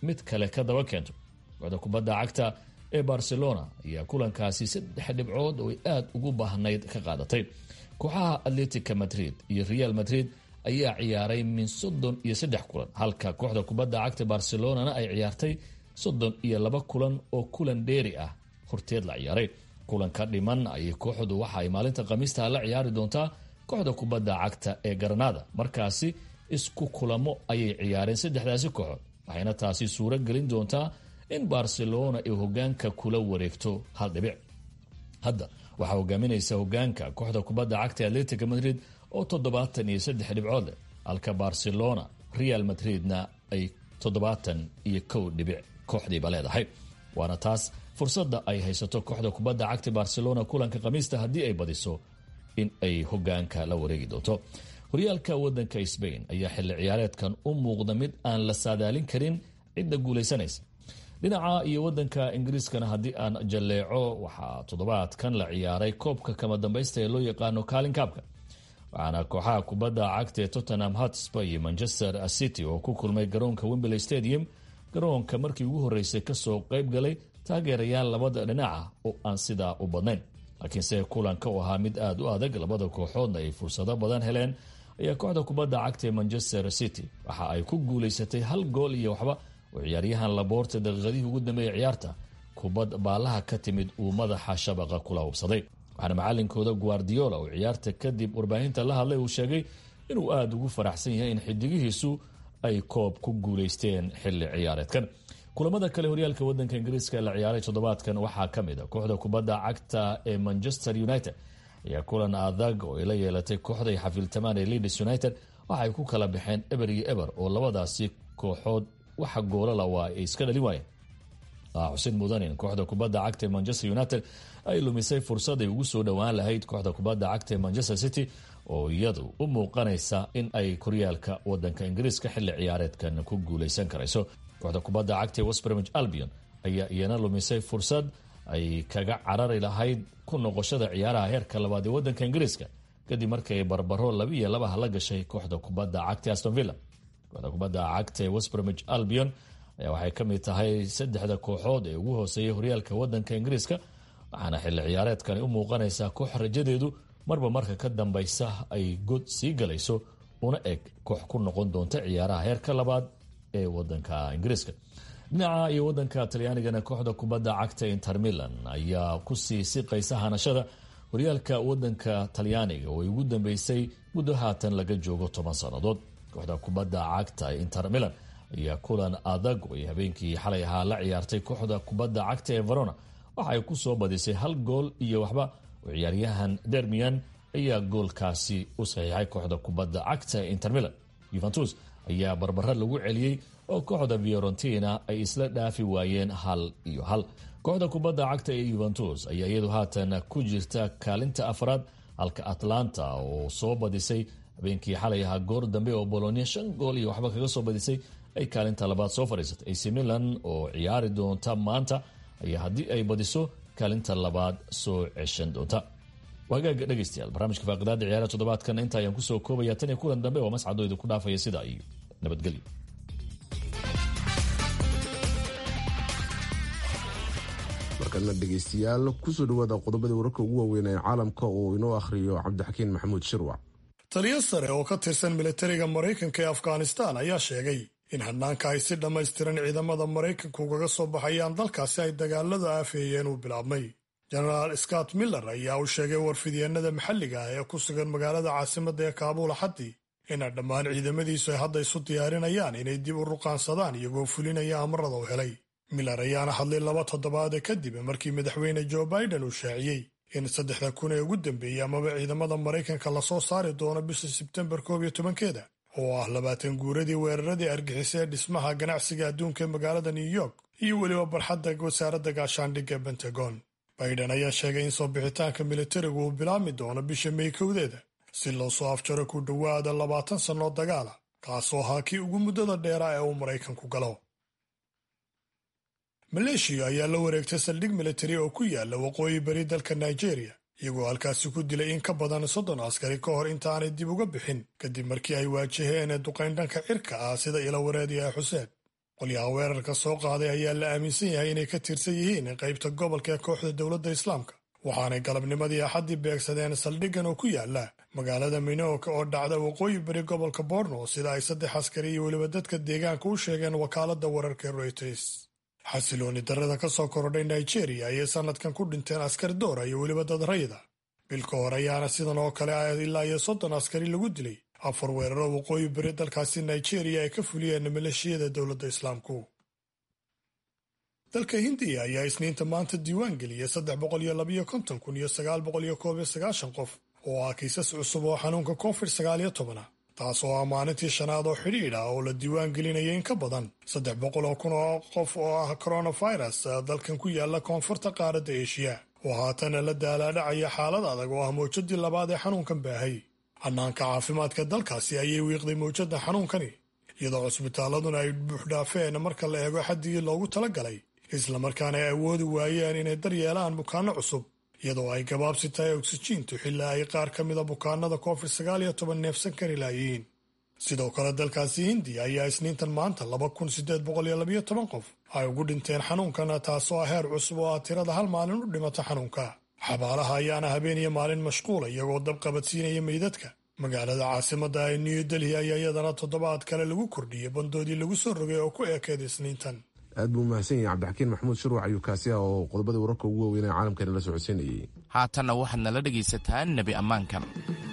mid kale ka daba keento kooxda kubadda cagta ee barcelona ayaa kulankaasi saddex dhibcood oo ay aada ugu baahnayd ka qaadatay kooxaha atletica madrid iyo real madrid ayaa ciyaaray min soddon iyo saddex kulan halka kooxda kubadda cagta barcelonana ay ciyaartay soddon iyo laba kulan oo kulan dheeri ah horteed la ciyaaray kulanka dhiman ayay kooxdu waxa ay maalinta khamiista la ciyaari doontaa kooxda kubadda cagta ee garanada markaasi isku kulamo ayay ciyaareen saddexdaasi kooxood waxayna taasi suuro gelin doontaa in barcelona ay hogaanka kula wareegto hal dhibic hadda waxaa hogaaminaysa hogaanka kooxda kubadda cagta atletica madrid oo toddobaatan iyo saddex dhibcood leh halka barcelona real madridna ay toddobaatan iyo kow dhibic kooxdiiba leedahay waana taas fursadda ay haysato kooxda kubadda cagta barcelona kulanka khamiista haddii ay badiso in ay hogaanka la wareegi doonto horyaalka wadanka sbain ayaa xilli ciyaareedkan u muuqda mid aan la saadaalin karin cidda guulaysanaysa dhinaca iyo wadanka ingiriiskana haddii aan jalleeco waxaa toddobaadkan la ciyaaray koobka kama dambaysta ee loo yaqaano kaalin kaabka waxaana kooxaha kubadda cagta ee tottenham hotspur iyo manchester city oo ku kulmay garoonka wembley stadium garoonka markii ugu horreysay kasoo qayb galay taageerayaal labada dhinaca oo aan sidaa u badnayn laakiinse kulanka u ahaa mid aada u adag labada kooxoodna ay fursado badan heleen ayaa kooxda kubadda cagta ee manchester city waxa ay ku guulaysatay hal gool iyo waxba oo ciyaaryahan laboorta daqiiqadihii ugu dambeeyay ciyaarta kubad baalaha ka timid uu madaxa shabaqa kula hubsaday waxaana macalinkooda guardiola oo ciyaarta kadib warbaahinta la hadlay uu sheegay inuu aada ugu faraxsan yahay in xidigihiisu ay koob ku guulaysteen xilli ciyaareedkan kulamada kale horyaalka wadanka ingiriiska la ciyaaray toddobaadkan waxaa ka mid a kooxda kubadda cagta ee manchester united ayaa kulan adag oo ay la yeelatay kooxday xafiiltamaan ee leeds united waxaay ku kala baxeen eber iyo eber oo labadaasi kooxood waxa goolala waa ay iska dhalin waayeen xusid mudanin kooxda kubadda cagta ee manchester united ay lumisay fursad ay ugu soo dhowaan lahayd kooxda kubadda cagta ee manchester city oo iyadu u muuqanaysa in ay koryaalka wadanka ingiriiska xilli ciyaareedkan ku guuleysan karayso kooxda kubadda cagta ee westbromich albion ayaa iyana lumisay fursad ay kaga carari lahayd ku noqoshada ciyaaraha heerka labaad ee wadanka ingiriiska kadib markii ay barbaro laba iyo labaha la gashay kooxda kubadda cagta aston villa kooxda kubadda cagta ee westbromich albion ayaa waxay ka mid tahay saddexda kooxood ee ugu hooseeyay horyaalka wadanka ingiriiska waxaana xilli ciyaareedkani u muuqanaysaa koox rajadeedu marba marka ka dambaysa ay god sii galayso una eg koox ku noqon doonta ciyaaraha heerka labaad ee wadanka ingiriiska dhinaca iyo wadanka talyaanigana kooxda kubadda cagta inter milan ayaa kusii siqaysa hanashada horyaalka wadanka talyaaniga oo ay ugu dambeysay muddo haatan laga joogo toban sannadood kooxda kubadda cagta inter milan ayaa kulan adag oo ay habeenkii xalay ahaa la ciyaartay kooxda kubadda cagta ee verona waxa ay ku soo badisay hal gool iyo waxba oo ciyaaryahan dermian ayaa goolkaasi u saxiixay kooxda kubadda cagta ee inter milan yuventus ayaa barbaro lagu celiyey oo kooxda fiorentina ay isla dhaafi waayeen hal iyo hal kooxda kubadda cagta ee yuventus ayaa iyadu haatan ku jirta kaalinta afraad halka atlanta oo soo badisay habeenkii xalay ahaa goor dambe oo bolonia shan gool iyo waxba kaga soo badisay ay kaalinta labaad soo fadhiisatay ac milan oo ciyaari doonta maanta ayaa haddii ay badiso kaalinta labaad soo ceshan doonta wagaaga dhegeystayaal barnaamijka faaqidaada ciyaaraha toddobaadkan inta ayaan kusoo koobaya tan iyo kulan dambe oo mascado idinku dhaafaya sidaa iyo nabadgelyo markana dhegeystayaal kusoo dhawaada qodobadii wararka ugu waaweyn ee caalamka oo inoo akhriyo cabdixakiin maxamuud shirwac taliyo sare oo ka tirsan militariga maraykanka ee afghanistan ayaa sheegay in hadnaanka ay si dhammaystiran ciidamada maraykanka ugaga soo baxayaan dalkaasi ay dagaaladu aafeeyeen uu bilaabmay jenaraal scott miller ayaa u sheegay warfidyeenada maxalliga ah ee ku sugan magaalada caasimadda ee kaabuul axaddii ina dhammaan ciidamadiisu ay hadda isu diyaarinayaan inay dib u ruqaansadaan iyagoo fulinaya amarada u helay miller ayaana hadlay laba toddobaade kadib markii madaxweyne joe biden uu shaaciyey in saddexda kun ee ugu dambeeyey amaba ciidamada maraykanka lasoo saari doono bisha sebtembar koob iyo tobankeeda oo ah labaatan guuradii weeraradii argixisay ee dhismaha ganacsiga adduunka ee magaalada new york iyo weliba barxadda wasaaradda gaashaandhigga bentagon biden ayaa sheegay in soo bixitaanka militarigu uu bilaabmi doono bisha may kowdeeda si loo soo afjaro ku dhowaada labaatan sannoo dagaala kaasoo ahaa kii ugu muddada dheeraa ee uu maraykanku galo maleeshiya ayaa la wareegtay saldhig militari oo ku yaala waqooyi bari dalka nigeria iyagoo halkaasi ku dilay in ka badan soddon askari ka hor intaanay dib uga bixin kadib markii ay waajaheen duqayn dhanka cirka ah sida ila wareediya xuseen qolyaha weerarka soo qaaday ayaa la aaminsan yahay inay ka tirsan yihiin qaybta gobolka ee kooxda dowladda islaamka waxaanay galabnimadii axaddii beegsadeen saldhiggan oo ku yaala magaalada minooka oo dhacda waqooyi bari gobolka borno sida ay saddex askari iyo weliba dadka deegaanka u sheegeen wakaaladda wararka reuters xasilooni darrada ka soo korodhay nigeria ayay sannadkan ku dhinteen askari doora iyo weliba dad rayda bilka hore ayaana sidan oo kale ilaa iyo soddon askari lagu dilay afar weeraro waqooyi bari dalkaasi nigeria ay ka fuliyeen maleeshiyada dowladda islaamku dalka hindiya ayaa isniinta maanta diiwaan geliyay saddex boqol iyo labayo konton kun iyo sagaal boqol iyo koob iyo sagaashan qof oo ah kiisas cusub oo xanuunka covid sagaal iyo tobana taas oo ah maalintii shanaad oo xidhiidh ah oo la diiwaan gelinaya in ka badan saddex boqol oo kun oo qof oo ah coronavirus dalkan ku yaala koonfurta qaaradda eshiya oo haatana la daalaadhacaya xaalad adag oo ah mawjadii labaad ee xanuunkan baahay hannaanka caafimaadka dalkaasi ayay wiiqday mawjadda xanuunkani iyadoo cusbitaaladuna ay buuxdhaafeen marka la eego xaddigii loogu talagalay islamarkaana ay awoodi waayeen inay daryeelaan bukaanno cusub iyadoo ay gabaabsi tahay oksijiintu xilaa ay qaar ka mida bukaanada covid sagaal iyo toban neefsan kari laayihiin sidoo kale dalkaasi hindiya ayaa isniintan maanta laba kun sideed boqol iyo labayo toban qof ay ugu dhinteen xanuunkana taasoo ah heer cusub oo ah tirada hal maalin u dhimata xanuunka xabaalaha ayaana habeen iyo maalin mashquula iyagoo dab qabadsiinaya meydadka magaalada caasimadda ee new delhi ayaa iyadana toddobaad kale lagu kordhiyey bandoodii lagu soo rogay oo ku eekeed isniintan aad buu mahadsan yahay cabdixakiin maxamuud shurwac ayuu kaasi ah oo qodobada wararka ugu waaweyn ee caalamkani la socodsiinayay haatanna waxaad nala dhegaysataan nebi ammaankan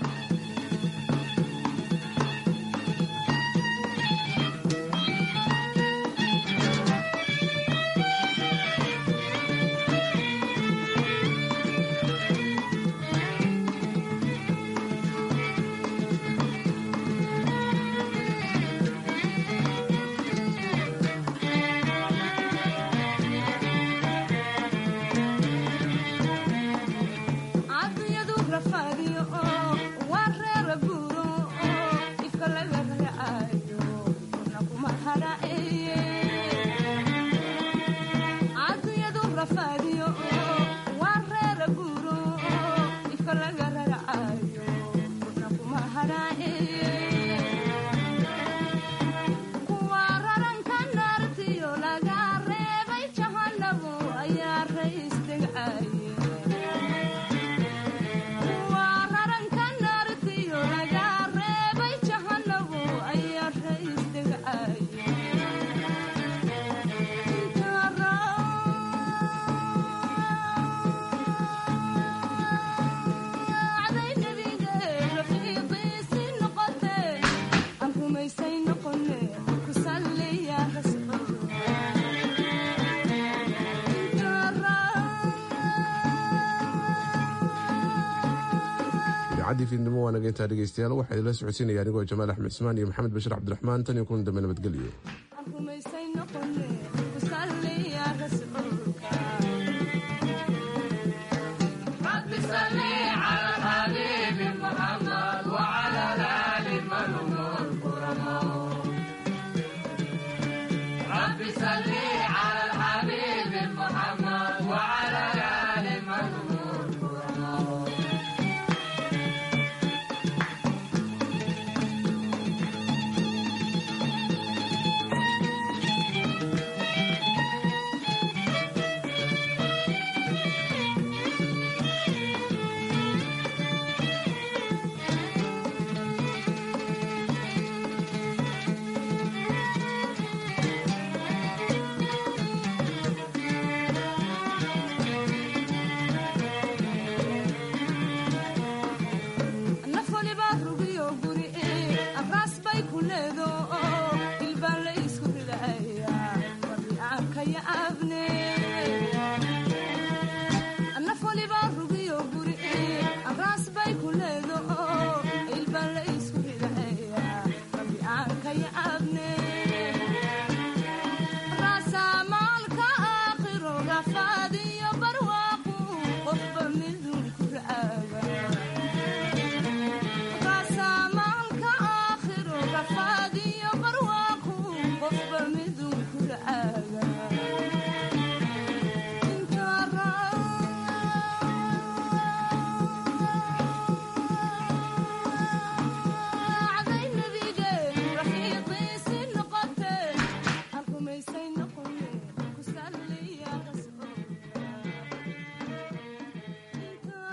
idaacadii fiidnimo waa naga intaa dhegeystayaal waxaa idinla socodsiinaya anigoo jamaal axmed ismaan iyo maxamed bashir cabdiraxmaan tan iyo kulan dambe nabadgelyo